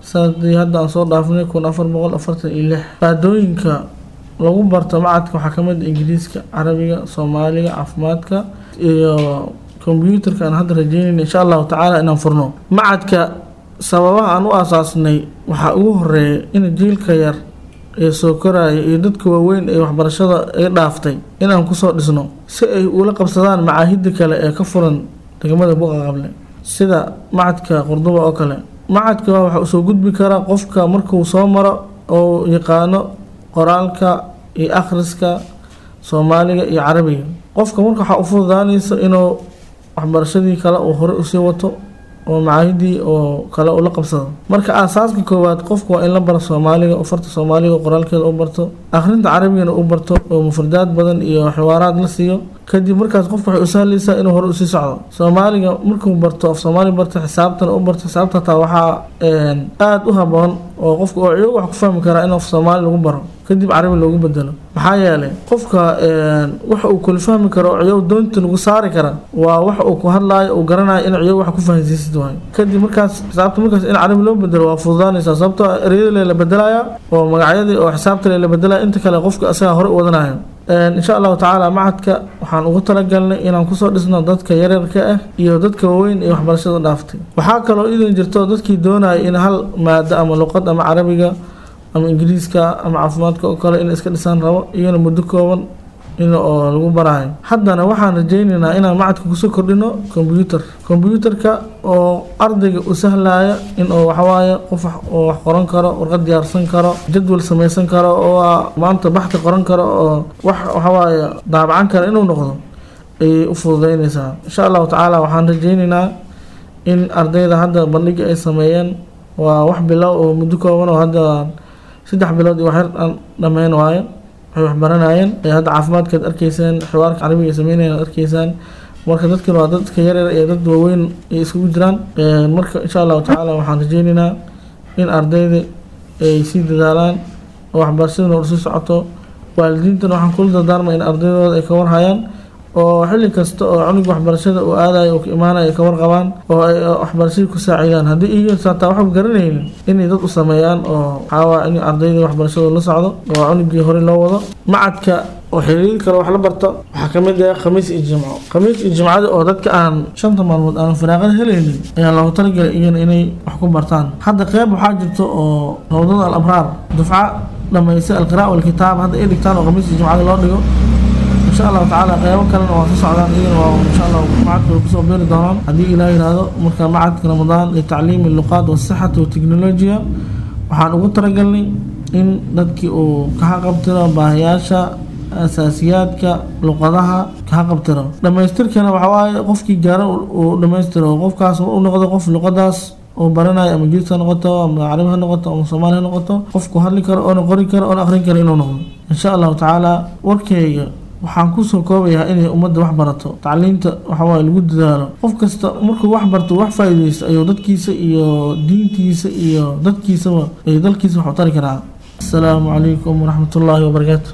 sanadii hadda aan soo dhaafnay kun afar boqol afartan iyo lix maadooyinka lagu barto macadka waxaa kamid ah ingiriiska carabiga soomaaliga caafimaadka iyo kombyuutarka aan hadda rajeynayna insha allahu tacaala inaan furno macadka sababaha aan u aasaasnay waxaa ugu horeeya in jiilka yar ee soo koraya iyo dadka waaweyn ee waxbarashada ay dhaaftay inaan kusoo dhisno si ay ula qabsadaan macaahida kale ee ka furan degmada buqa qable sida macadka qurduba oo kale macadka waxa uu soo gudbi karaa qofka markuu soo maro oo yaqaano qoraalka iyo akhriska soomaaliga iyo carabiga qofka marka waxaa u fududaanaysa inuu waxbarashadii kale uu hore usii wato oo macaahidii oo kale ula qabsado marka aasaaska koowaad qofku waa in la baro soomaaliga farta soomaaliga qoraalkeeda u barto akhrinta carabigana u barto oo mufradaad badan iyo xiwaaraad la siiyo kadib markaas qofku waxay u sahlaysaa inuu hore usii socdo soomaaliga markuu barto af soomaali barto xisaabtana u barto xisaabta hataa waxaa aada u haboon oo qofku oo ciyo wax ku fahmi karaa in af soomaali lagu baro kadib carabi loogu bedelo maxaa yeelay qofka waxa uu kula fahmi karo oo ciyow doonta lagu saari kara waa wax uu ku hadlaayo uu garanayo in ciyow wax ku fahansiisid waayo kadib markaas xisaabta markaas in carabi loo bedelo waa fududaanaysaa sababtoo ereyada la bedelaya oo magacyadii oo xisaabta la bedelaya inta kale qofka asaga hore u wadanayo insha allahu tacaala macadka waxaan ugu talagalnay inaan kusoo dhisno dadka yaryarka ah iyo dadka waaweyn ee waxbarashada dhaaftay waxaa kaloo idan jirto dadkii doonaya in hal maado ama luqad ama carabiga ama ingiriiska ama caafimaadka oo kale in iska dhisaan rabo iyana muddo kooban in oo lagu baraayo haddana waxaan rajaynaynaa inaan macadka kusoo kordhino kombyuutar kombyuutarka oo ardayga u sahlaya in oo waxawaaye qof oo wax qoran karo warqad diyaarsan karo jadwal samaysan karo oo maanta baxti qoran karo oo wax waxawaaye daabacan kara inuu noqdo ayay u fududeynaysaa insha allahu tacaala waxaan rajaynaynaa in ardayda hadda bandhiga ay sameeyeen waa wax bilow oo muddo kooban oo hadda saddex bilood iyo waxyar aan dhammeyn waayo waxay waxbaranayeen hadda caafimaadkaad arkeysaan xiwaarka carabiga ay sameynayaan ad arkeysaan marka dadkan waa dadka yaryar iyo dad waaweyn ay isugu jiraan marka insha allahu tacaala waxaan rajeynaynaa in ardayda ay sii dadaalaan oo waxbarashadana sii socoto waalidiintana waxaan kula dardaarma in ardaydooda ay ka warhayaan oo xilli kasta oo cunug waxbarashada uu aadayo oo ka imaanayo ay ka warqabaan oo ay waxbarashadii ku saaciidaan haddii iyaga saataa waxba garanaynin inay dad u sameeyaan oo waxaawaa in ardayda waxbarashada la socdo oo cunugii hore loo wado macadka oo xiriir kale wax la barto waxaa ka mid ah khamiis iyo jimco khamiis iyo jimcada oo dadka aan shanta maalmood aan firaaqada helaynin ayaa loogu talagalay iyana inay wax ku bartaan hadda qeyb waxaa jirto oo rawdada al abraar dufca dhamaysay alqiraa walkitaab hadda ay dhigtaan oo khamiis iyo jimcada loo dhigo insha allahu tacaala qeybo kalena waa soo socdaan iyagana waa insha allah macadka way kusoo beeri doonaan haddii ilaah yidhaahdo marka macadka ramadaan litacliimi luqaat wasixati wateknolojiya waxaan ugu talagalnay in dadkii uu ka haqabtiro baahiyaasha asaasiyaadka luqadaha ka haqabtiro dhammaystirkana waxa waaye qofkii gaara uu dhammaystiro qofkaas u noqdo qof luqadaas oo baranayo ama jiis ha noqoto ama carabi ha noqoto ama soomaali ha noqoto qofku hadli karo oona qori karo oona akhrin karo inuu noqdo insha allahu tacaala warkayga waxaan kusoo koobayaa inay ummadda wax barato tacliinta waxawaaye lagu dadaalo qof kasta markuu wax barto wax faa'iidaysto ayuu dadkiisa iyo diintiisa iyo dadkiisaba ay dalkiisa wax u tari karaa asalaamu calaykum waraxmat ullaahi wabarakaatu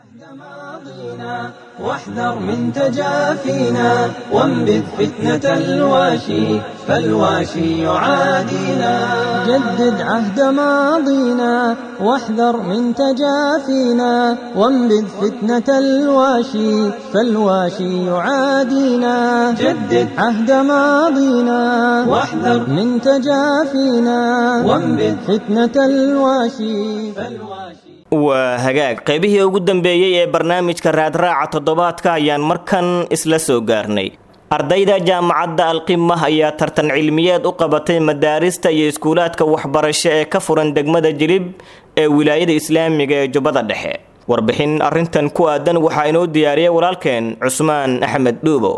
واحذر من تجافينا وانبذ فتنة الواشي فالواشي يعادينا جدد عهد ماضينا واحذر من تجافينا وانبذ فتنة الواشي فالواشي يعادينا جدد عهد ماضينا واحذر من تجافينا وانبذ فتنة الواشي فالواشي waa hagaag qaybihii ugu dambeeyey ee barnaamijka raadraaca toddobaadka ayaan markan isla soo gaarnay ardayda jaamacadda alqimah ayaa tartan cilmiyeed u qabatay madaarista iyo iskuulaadka waxbarasho ee ka furan degmada jilib ee wilaayada islaamiga ee jubbada dhexe warbixin arrintan ku aadan waxaa inoo diyaariyay walaalkeen cusmaan axmed dhuubo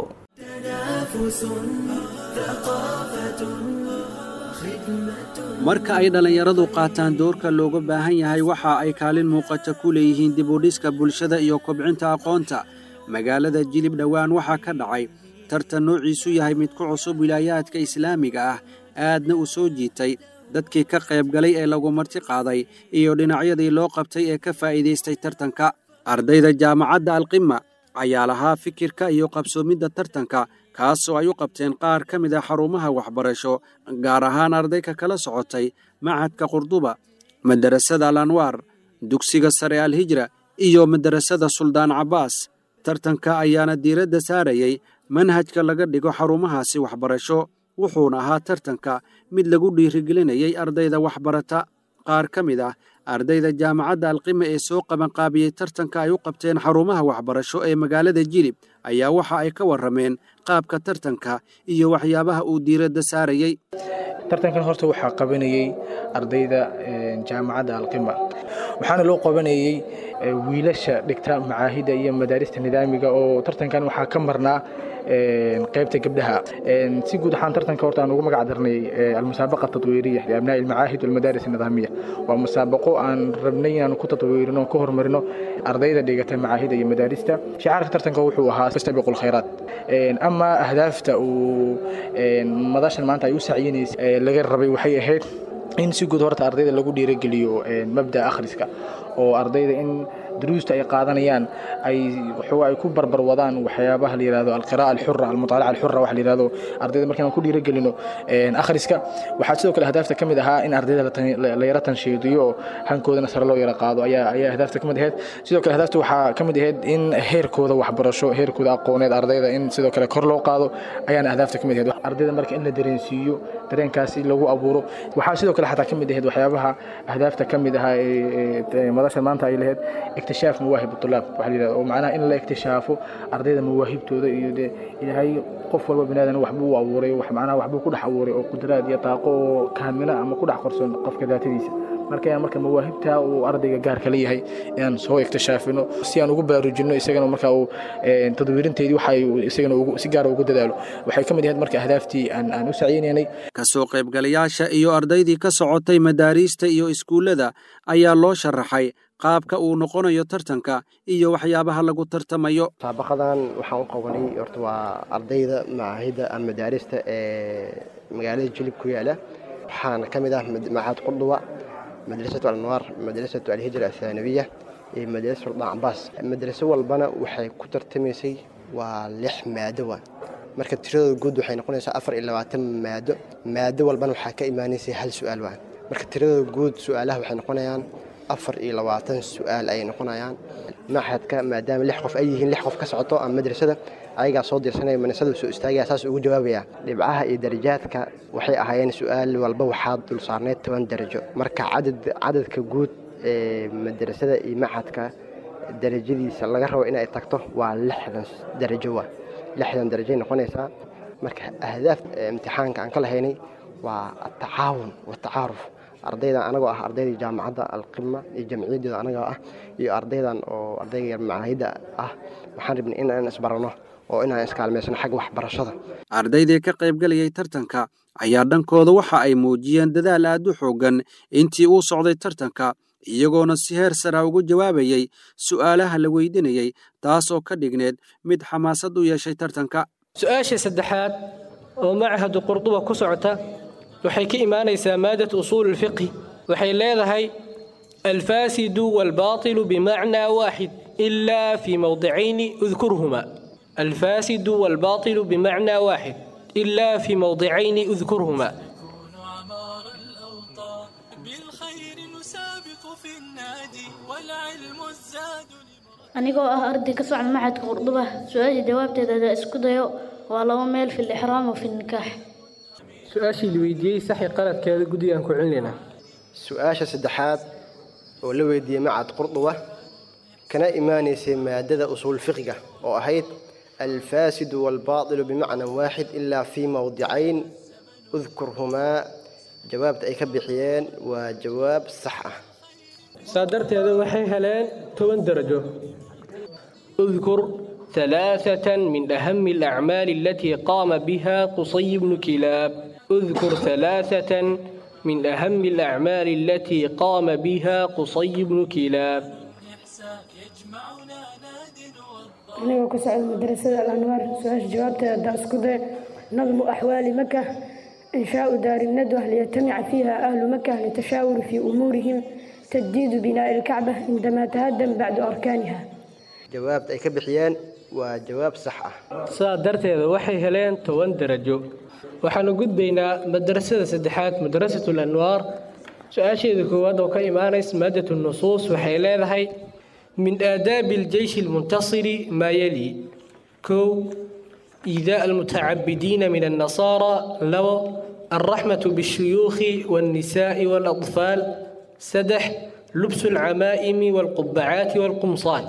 marka ay dhallinyaradu qaataan doorka looga baahan yahay waxa ay kaalin muuqata ku leeyihiin dibudhiska bulshada iyo kobcinta aqoonta magaalada jilib dhowaan waxaa ka dhacay tartan noociisu yahay mid ku cusub wilaayaadka islaamiga ah aadna u soo jiitay dadkii ka qaybgalay ee lagu marti qaaday iyo dhinacyadii loo qabtay ee ka faa'iidaystay tartanka ardayda jaamacadda alqima ayaa lahaa fikirka iyo qabsoomidda tartanka kaasoo ay u qabteen qaar ka mid a xarumaha waxbarasho gaar ahaan ardayka kala socotay macadka qurduba madarasada al anwaar dugsiga sare al hijra iyo madarasada suldaan cabbaas tartanka ayaana diiradda saarayay manhajka laga dhigo xarumahaasi waxbarasho wuxuuna ahaa tartanka mid lagu dhiirigelinayay ardayda waxbarata qaar ka mid ah ardayda jaamacadda alqima ee soo qabanqaabiyey tartanka ay u qabteen xarumaha waxbarasho ee magaalada jilib ayaa waxa ay ka warrameen qaabka tartanka iyo waxyaabaha uu diiradda saarayey tartankan horta waxaa qabanayey ardayda jaamacadda alqima waxaana loo qabanayey wiilasha dhigta macaahida iyo madaarista nidaamiga oo tartankan waxaa ka marnaa qaybta gabdhaha si guud ahaan tartanka horta aan ugu magac darnay almusaabaqa tatwiiriya liabnaa'i almacaahid walmadaaris nidaamiya waa musaabaqo aan rabnay inaan ku tatwiirino ku horumarino ardayda dhigata macaahida iyo madaarista shicaarka tartanka wuxuu ahaa fastabiqu lkhayraat ama ahdaafta uu madashan maanta ay u sacyinaysa laga rabay waxay ahayd in si guud horta ardayda lagu dhiirogeliyo mabda akhriska oo ardayda in duruusta ay qaadanayaan ay waxooga ay ku barbar wadaan waxyaabaha la yidhahdo alqira'a alxura almutaalaca alxura waxa la yidhahdo ardayda markaan ku dhiiragelino akhriska waxaa sidoo kale ahdaafta ka mid ahaa in ardayda la yara tanshiidiyo oo hankoodana sare loo yara qaado ayaa ayaa ahdaafta ka mid ahayd sidoo kale ahdaafta waxaa ka mid ahayd in heerkooda waxbarasho heerkooda aqooneed ardayda in sidoo kale kor loo qaado ayaana ahdaafta ka mid ahayd ardayda marka in la dareensiiyo dareenkaasi lagu abuuro waxaa sidoo kale xataa ka mid ahayd waxyaabaha ahdaafta ka mid ahaa ee madasha maanta ay lahayd اكتشاف مواهب الطلاب waxa la yiraahdo oo macnaha in la iktishaafo ardayda mawaahibtooda iyo de ilaahay qof walba binaadana wax buu abuuray wax macnaha wax buu ku dhex abuuray oo qudraad iyo taaqo oo kaamila ama ku dhex qorsoon qofka daatadiisa marka ayaan marka mawaahibta uu ardayga gaarka leeyahay inaan soo iktishaafino si aan ugu baraarujino isagana marka uu tadwiirinteedii waxa isagana si gaara ugu dadaalo waxay ka mid ahayd marka ahdaaftii aan aan u saciynaynay kasoo qaybgalayaasha iyo ardaydii ka socotay madaariista iyo iskuullada ayaa loo sharaxay qaabka uu noqonayo tartanka iyo waxyaabaha lagu tartamayo musaabaqadan waxaan u qabanay horta waa ardayda macaahidda ama madaarista ee magaalada jilib ku yaala waxaana ka mid ah macahad qurduba madrasatu alanwaar madrasatu alhijra athaanabiya iyo madrasa suldaan cabaas madraso walbana waxay ku tartamaysay waa lix maado waa marka tiradooda guud waxay noqonaysaa afar iyo labaatan maado maado walbana waxaa ka imaanaysay hal su-aal waa marka tiradooda guud su-aalaha waxay noqonayaan afar iyo labaatan su-aal ayay noqonayaan maxadka maadaama lix qof ay yihiin lix qof ka socoto ama madrasada ayagaa soo dirsanaya manasada soo istaagaya saas ugu jawaabaya dhibcaha iyo darajaadka waxay ahaayeen su-aal walba waxaa dul saarneyd toban darajo marka cadad cadadka guud ee madrasada iyo maxadka darajadiisa laga rabo inay tagto waa lixdan darajo wa lixdan darajay noqonaysaa marka ahdaaf imtixaanka aan ka lahaynay waa atacaawun watacaaruf ardaydan anagoo ah ardaydii jaamacadda alqima iyo jamciyadeeda anagoo ah iyo ardaydan oo ardayga macaahidda ah waxaan rabnay inaan isbarano oo inaan iskaalmaysano xagga waxbarashada ardaydii ka qaybgalayay tartanka ayaa dhankooda waxa ay muujiyeen dadaal aad u xooggan intii uu socday tartanka iyagoona si heer sara ugu jawaabayey su'aalaha la weydinayey taasoo ka dhigneed mid xamaasad u yeeshay tartanka su-aasha saddexaad oo machadu qurduba ku socota waxay ka imaanaysaa maadat usuul lfiqhi waxay leedahay alfaasidu waalbaatilu bimacnaa waaxid ilaa fii mowdicayni udkurhuma alfaasidu waalbaatilu bimacnaa waaxid ilaa fii mowdicayni udkurhuma anigoo ah arday ka socda maxadka qurduba su-aasha jawaabteeda hadaa isku dayo waa laba meel fi lixraam wa fi nikaax su-aashii la weydiiyey saxi qaladkeeda guddigaan ku celinaynaa su-aasha saddexaad oo la weydiiyey macad qurduba kana imaanaysay maadada usuul fiqiga oo ahayd alfaasidu waalbaatilu bimacnan waaxid ilaa fii mowdicayn udkurhumaa jawaabta ay ka bixiyeen waa jawaab sax ah saa darteeda waxay heleen toban darajo udkur ثلاثة من أهم الأعمال التي قام بها قصي بن كلاب اذكر ثلاثة من أهم الأعمال التي قام بها قصي بن كلاب anigoo ka socda madrasada alanwaar su-aasha jawaabteeda haddaa isku day nadmu axwaali maka inshaau daari nadwa liyajtamica fiiha ahlu maka litashaawuri fii umuurihim tajdiidu binaa'i alkacba cindamaa tahadam bacdu arkaaniha jawaabta ay ka bixiyeen waa jawaab sax ah sidaa darteeda waxay heleen toban darajo waxaanu gudbaynaa madrasada saddexaad madrasatu lanwaar su-aasheeda koowaad oo ka imaanaysa maadatu nusuus waxay leedahay min aadaabi aljeyshi almuntasiri maa yali kow iidaa almutacabidiina min annasaara labo alraxmatu bishuyuukhi walnisaa'i waalaطfaal saddex lubsu alcamaa'imi waalqubacaati waalqumsaan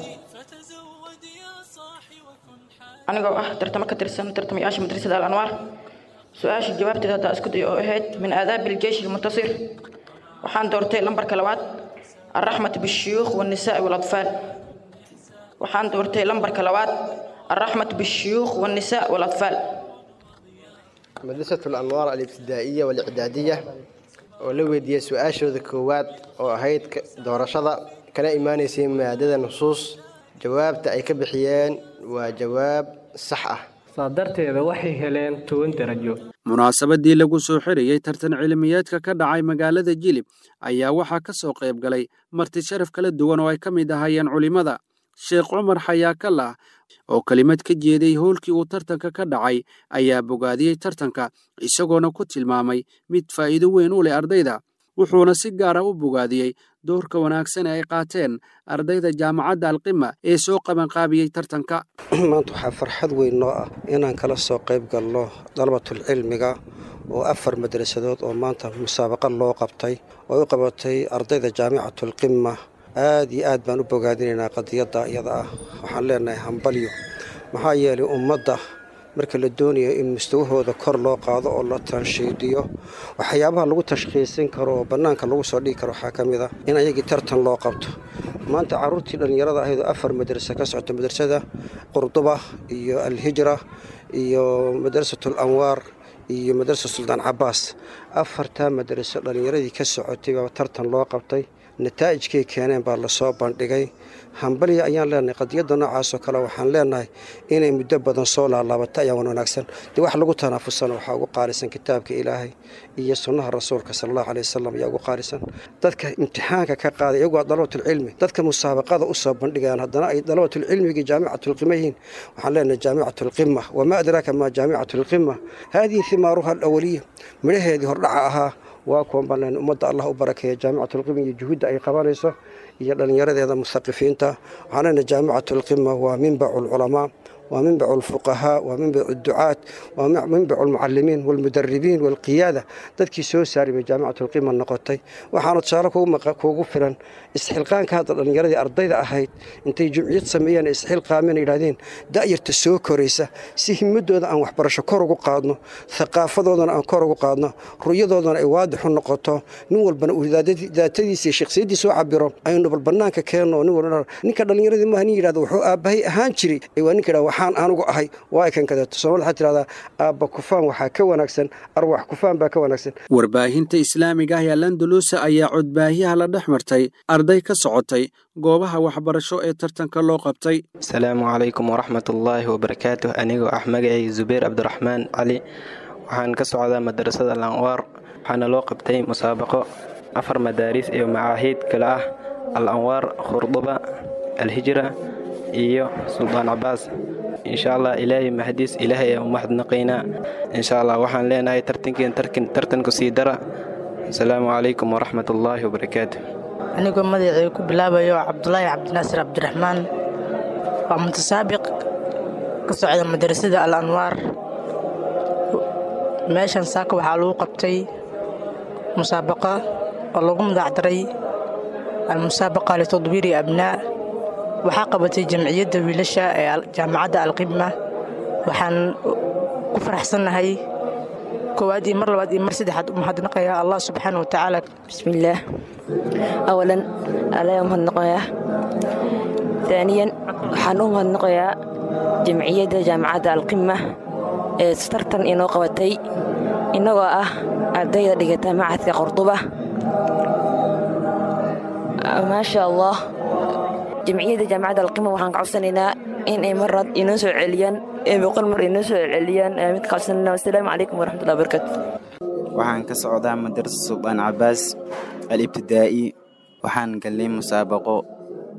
anigoo ah tartamo ka tirsan tartamayaasha madrasada al anwaar su-aasha jawaabteeda haddaa isku day oo ahayd min aadaabi aljeyshi almuntasir waxaan doortay lambarka labaad alraxmatu bishuyuukh walnisaa'i waalatfaal waxaan doortay lambarka labaad alraxmatu bishuyuukh walnisaa waalatfaal madrasatu alanwaar alibtidaa'iya walicdaadiya oo la weydiiyey su-aashooda koowaad oo ahayd doorashada kana imaanaysay maadada nusuus jawaabta ay ka bixiyeen waa jawaab sax ah saa darteeda waxay heleen toban darajo munaasabadii lagu soo xirayey tartan cilmiyeedka ka dhacay magaalada jilib ayaa waxaa ka soo qayb galay marti sharaf kala duwan oo ay ka mid ahaayeen culimmada sheekh cumar xayaakallah oo kelimad ka jeeday howlkii uu tartanka ka dhacay ayaa bogaadiyey tartanka isagoona ku tilmaamay mid faa'iido weyn u leh ardayda wuxuuna si gaara u bogaadiyey doorka wanaagsan ee ay qaateen ardayda jaamacadda alqima ee soo qabanqaabiyey tartanka maanta waxaa farxad weyn noo ah inaan kala soo qayb galno dalabatul cilmiga oo afar madrasadood oo maanta musaabaqa loo qabtay oo u qabatay ardayda jaamicatulqima aad iyo aad baan u bogaadinaynaa qadiyadda iyada ah waxaan leenahay hambalyo maxaa yeelay ummadda marka la doonayo in mustawahooda kor loo qaado oo la tanshiidiyo waxyaabaha lagu tashkhiisin karo oo bannaanka lagu soo dhigi karo waxaa ka mid ah in ayagii tartan loo qabto maanta carruurtii dhallinyarada ahayd oo afar madrasa ka socota madrasada qurduba iyo alhijra iyo madrasatul anwaar iyo madrasa suldaan cabaas afartaa madraso dhallinyaradii ka socotay baa tartan loo qabtay nataa'ijkay keeneen baa lasoo bandhigay hambalya ayaan leenahay qadiyadda noocaasoo kale waxaan leenahay inay muddo badan soo laalaabata ayaa wan wanaagsan dee wax lagu tanaafusana waxaa ugu qaalisan kitaabka ilaahay iyo sunnaha rasuulka sala allahu aleyh wasalam ayaa ugu qaalisan dadka imtixaanka ka qaaday iyagu waa dalabatulcilmi dadka musaabaqada u soo bandhigayaan haddana ay dalabatulcilmigii jaamicatulqima yihiin waxaan leenahay jaamicatulqima wamaa adraaka maa jaamicatulqima haadihi himaaruha alawaliya midhaheedii hordhaca ahaa waa kuwan baan ummadda allah u barakeeya jaamicatulqima iyo juhudda ay qabanayso iyo dhallinyaradeeda musaqifiinta waxaan leenahay jaamicatulqima waa minbacu lculamaa waa minbacu lfuqahaa waa minbacu ducaat waa minbacu lmucalimiin walmudaribiin walqiyaada dadkii soo saari bay jaamicatulqima noqotay waxaana tusaale kuugu filan isxilqaanka hadda dhallinyaradii ardayda ahayd intay jumciyad sameeyeen isxilqaameen yidhahdeen da'yarta soo koraysa si himadooda aan waxbarasho kor ugu qaadno thaqaafadoodana aan kor ugu qaadno ru'yadoodana ay waadix u noqoto nin walbana uu daatadiisa iyo shakhsiyaddiisa u cabiro aynu bal bannaanka keenno nin walba ninka dhallinyaradii maaha nin yidhahdo wuxuu aabbahay ahaan jiray waa ninka yidhahdo waxaan anugu ahay waa kan kadeeto soomaalida waxaa tirahdaa aabba kufaan waxaa ka wanaagsan arwax kufaan baa ka wanaagsan warbaahinta islaamiga ah ee landaluusa ayaa codbaahiyaha la dhex martay arday ka socotay goobaha waxbarasho ee tartanka loo qabtay asalaamu calaykum waraxmatullaahi wabarakaatuh anigoo ah magacay zubayr cabdiraxmaan cali waxaan ka socdaa madrasada alanwaar waxaana loo qabtay musaabaqo afar madaaris iyo macaahiid kale ah al anwaar khurduba alhijra iyo suldaan cabaas insha allah ilaahay mahadiis ilaahay ayaan u mahadnaqaynaa insha allah waxaan leenahay tartankiin tartanku sii dara asalaamu calaykum waraxmatullaahi wabarakaatu anigoo magacii ku bilaabayo cabdulaahi cabdinaasir cabdiraxmaan waa mutasaabiq ka socda madrasada al anwaar meeshan saaka waxaa lagu qabtay musaabaqa oo lagu magacdaray almusaabaqa litadwiiri abnaa waxaa qabatay jamciyadda wiilasha ee jaamacadda alqima waxaan ku faraxsannahay koowaad iyo mar labaad iyo mar saddexaad u mahadnaqayaa allah subxaana wa tacaala bismillaah awalan alayaan mahadnaqayaa taaniyan waxaan u mahadnaqayaa jamciyadda jaamacadda alqima ee tartan inoo qabatay innagoo ah ardayda dhigata macadka qorduba maasha allah jamciyadda jaamacadda alqima waxaan ka codsanaynaa in ay marad inoo soo celiyaan ee boqol mar inoo soo celiyaan mid ka codsanayna wasalaamu calaykum waraxmatullahi wabarakatu waxaan ka socdaa madrasa suldaan cabaas al ibtidaa'i waxaan galnay musaabaqo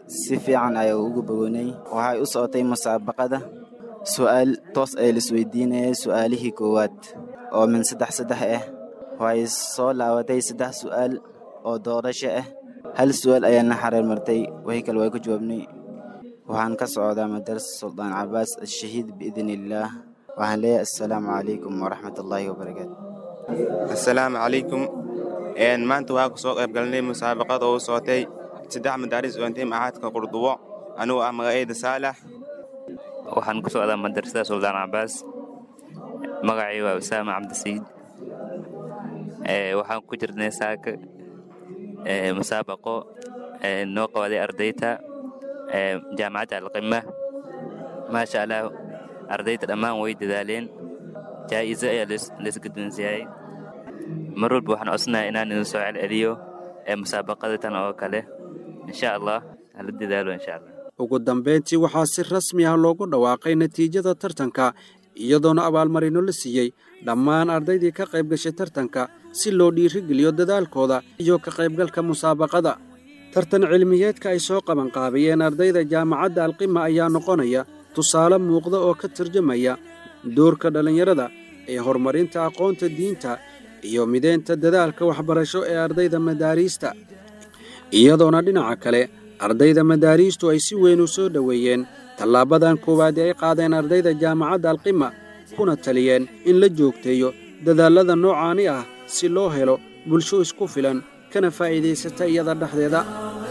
si fiican ayaa ugu bogoonay waxay u socotay musaabaqada su'aal toos ayaa laisweydiinayay su'aalihii koowaad oo min saddex saddex ah waxay soo laabatay saddex su'aal oo doorasho ah hal su'aal ayaana xareer martay wixii kale waa ku jawaabnay waxaan ka socdaa madarasa suldaan cabaas ashahiid biidni illaah waxaan leeyahay assalaamu calaykum waraxmatullaahi wabarakaatu assalaamu calaykum maanta waxaa kusoo qayb galnay musaabaqada oo socotay saddex madaaris oo intay maxaadka qurdubo anigoo ah magacayda saalax waxaan ku socdaa madrasada suldaan cabaas magacay waa usaama cabdisiid waxaan ku jirnay saaka musaabaqo noo qabaday ardayta jaamacadda alqima maasha allah ardayda dhammaan way dadaaleen jaa'izo ayaa laisguddoonsiiyay mar walba waxaan codsanayaa inaan idin soo celceliyo musaabaqada tan oo kale insha allah hala dadaalo insha allah ugu dambayntii waxaa si rasmi ah loogu dhawaaqay natiijada tartanka iyadoona abaalmarino la siiyey dhammaan ardaydii ka qayb gashay tartanka si loo dhiirigeliyo dadaalkooda iyo ka qaybgalka musaabaqada tartan cilmiyeedka ay soo qabanqaabiyeen ardayda jaamacadda alqima ayaa noqonaya tusaale muuqda oo ka tarjamaya doorka dhallinyarada ee horumarinta aqoonta diinta iyo mideynta dadaalka waxbarasho ee ardayda madaariista iyadoona dhinaca kale ardayda madaariistu ay si weyn u soo dhoweeyeen tallaabadan koowaad ee ay qaadeen ardayda jaamacadda alqima kuna taliyeen in la joogteeyo dadaallada noocaani ah si loo helo bulsho isku filan kana faa'iidaysata iyada dhexdeeda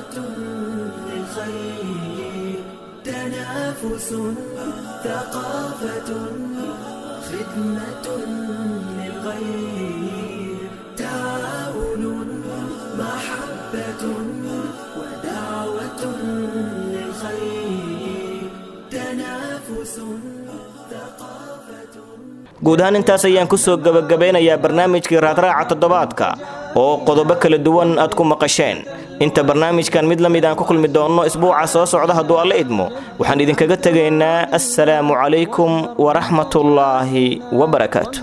تنافس ثقافة خدمة للغير تعاون محبة ودعوة للخير تنافس guud ahaan intaas ayaan ku soo gebagabeynayaa barnaamijkii raadraaca toddobaadka oo qodobo kala duwan aad ku maqasheen inta barnaamijkan mid la mid aan ku kulmi doonno isbuuca soo socda hadduu alla idmo waxaan idinkaga tegaynaa assalaamu calaykum waraxmatullaahi wabarakaatu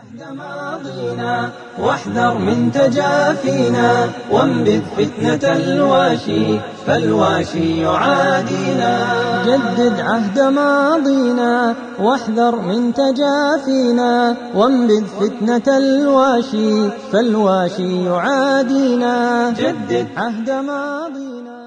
واحذر من تجافينا وانبذ فتنة الواشي فالواشي يعادينا جدد عهد ماضينا واحذر من تجافينا وانبذ فتنة الواشي فالواشي يعادينا جدد عهد ماضينا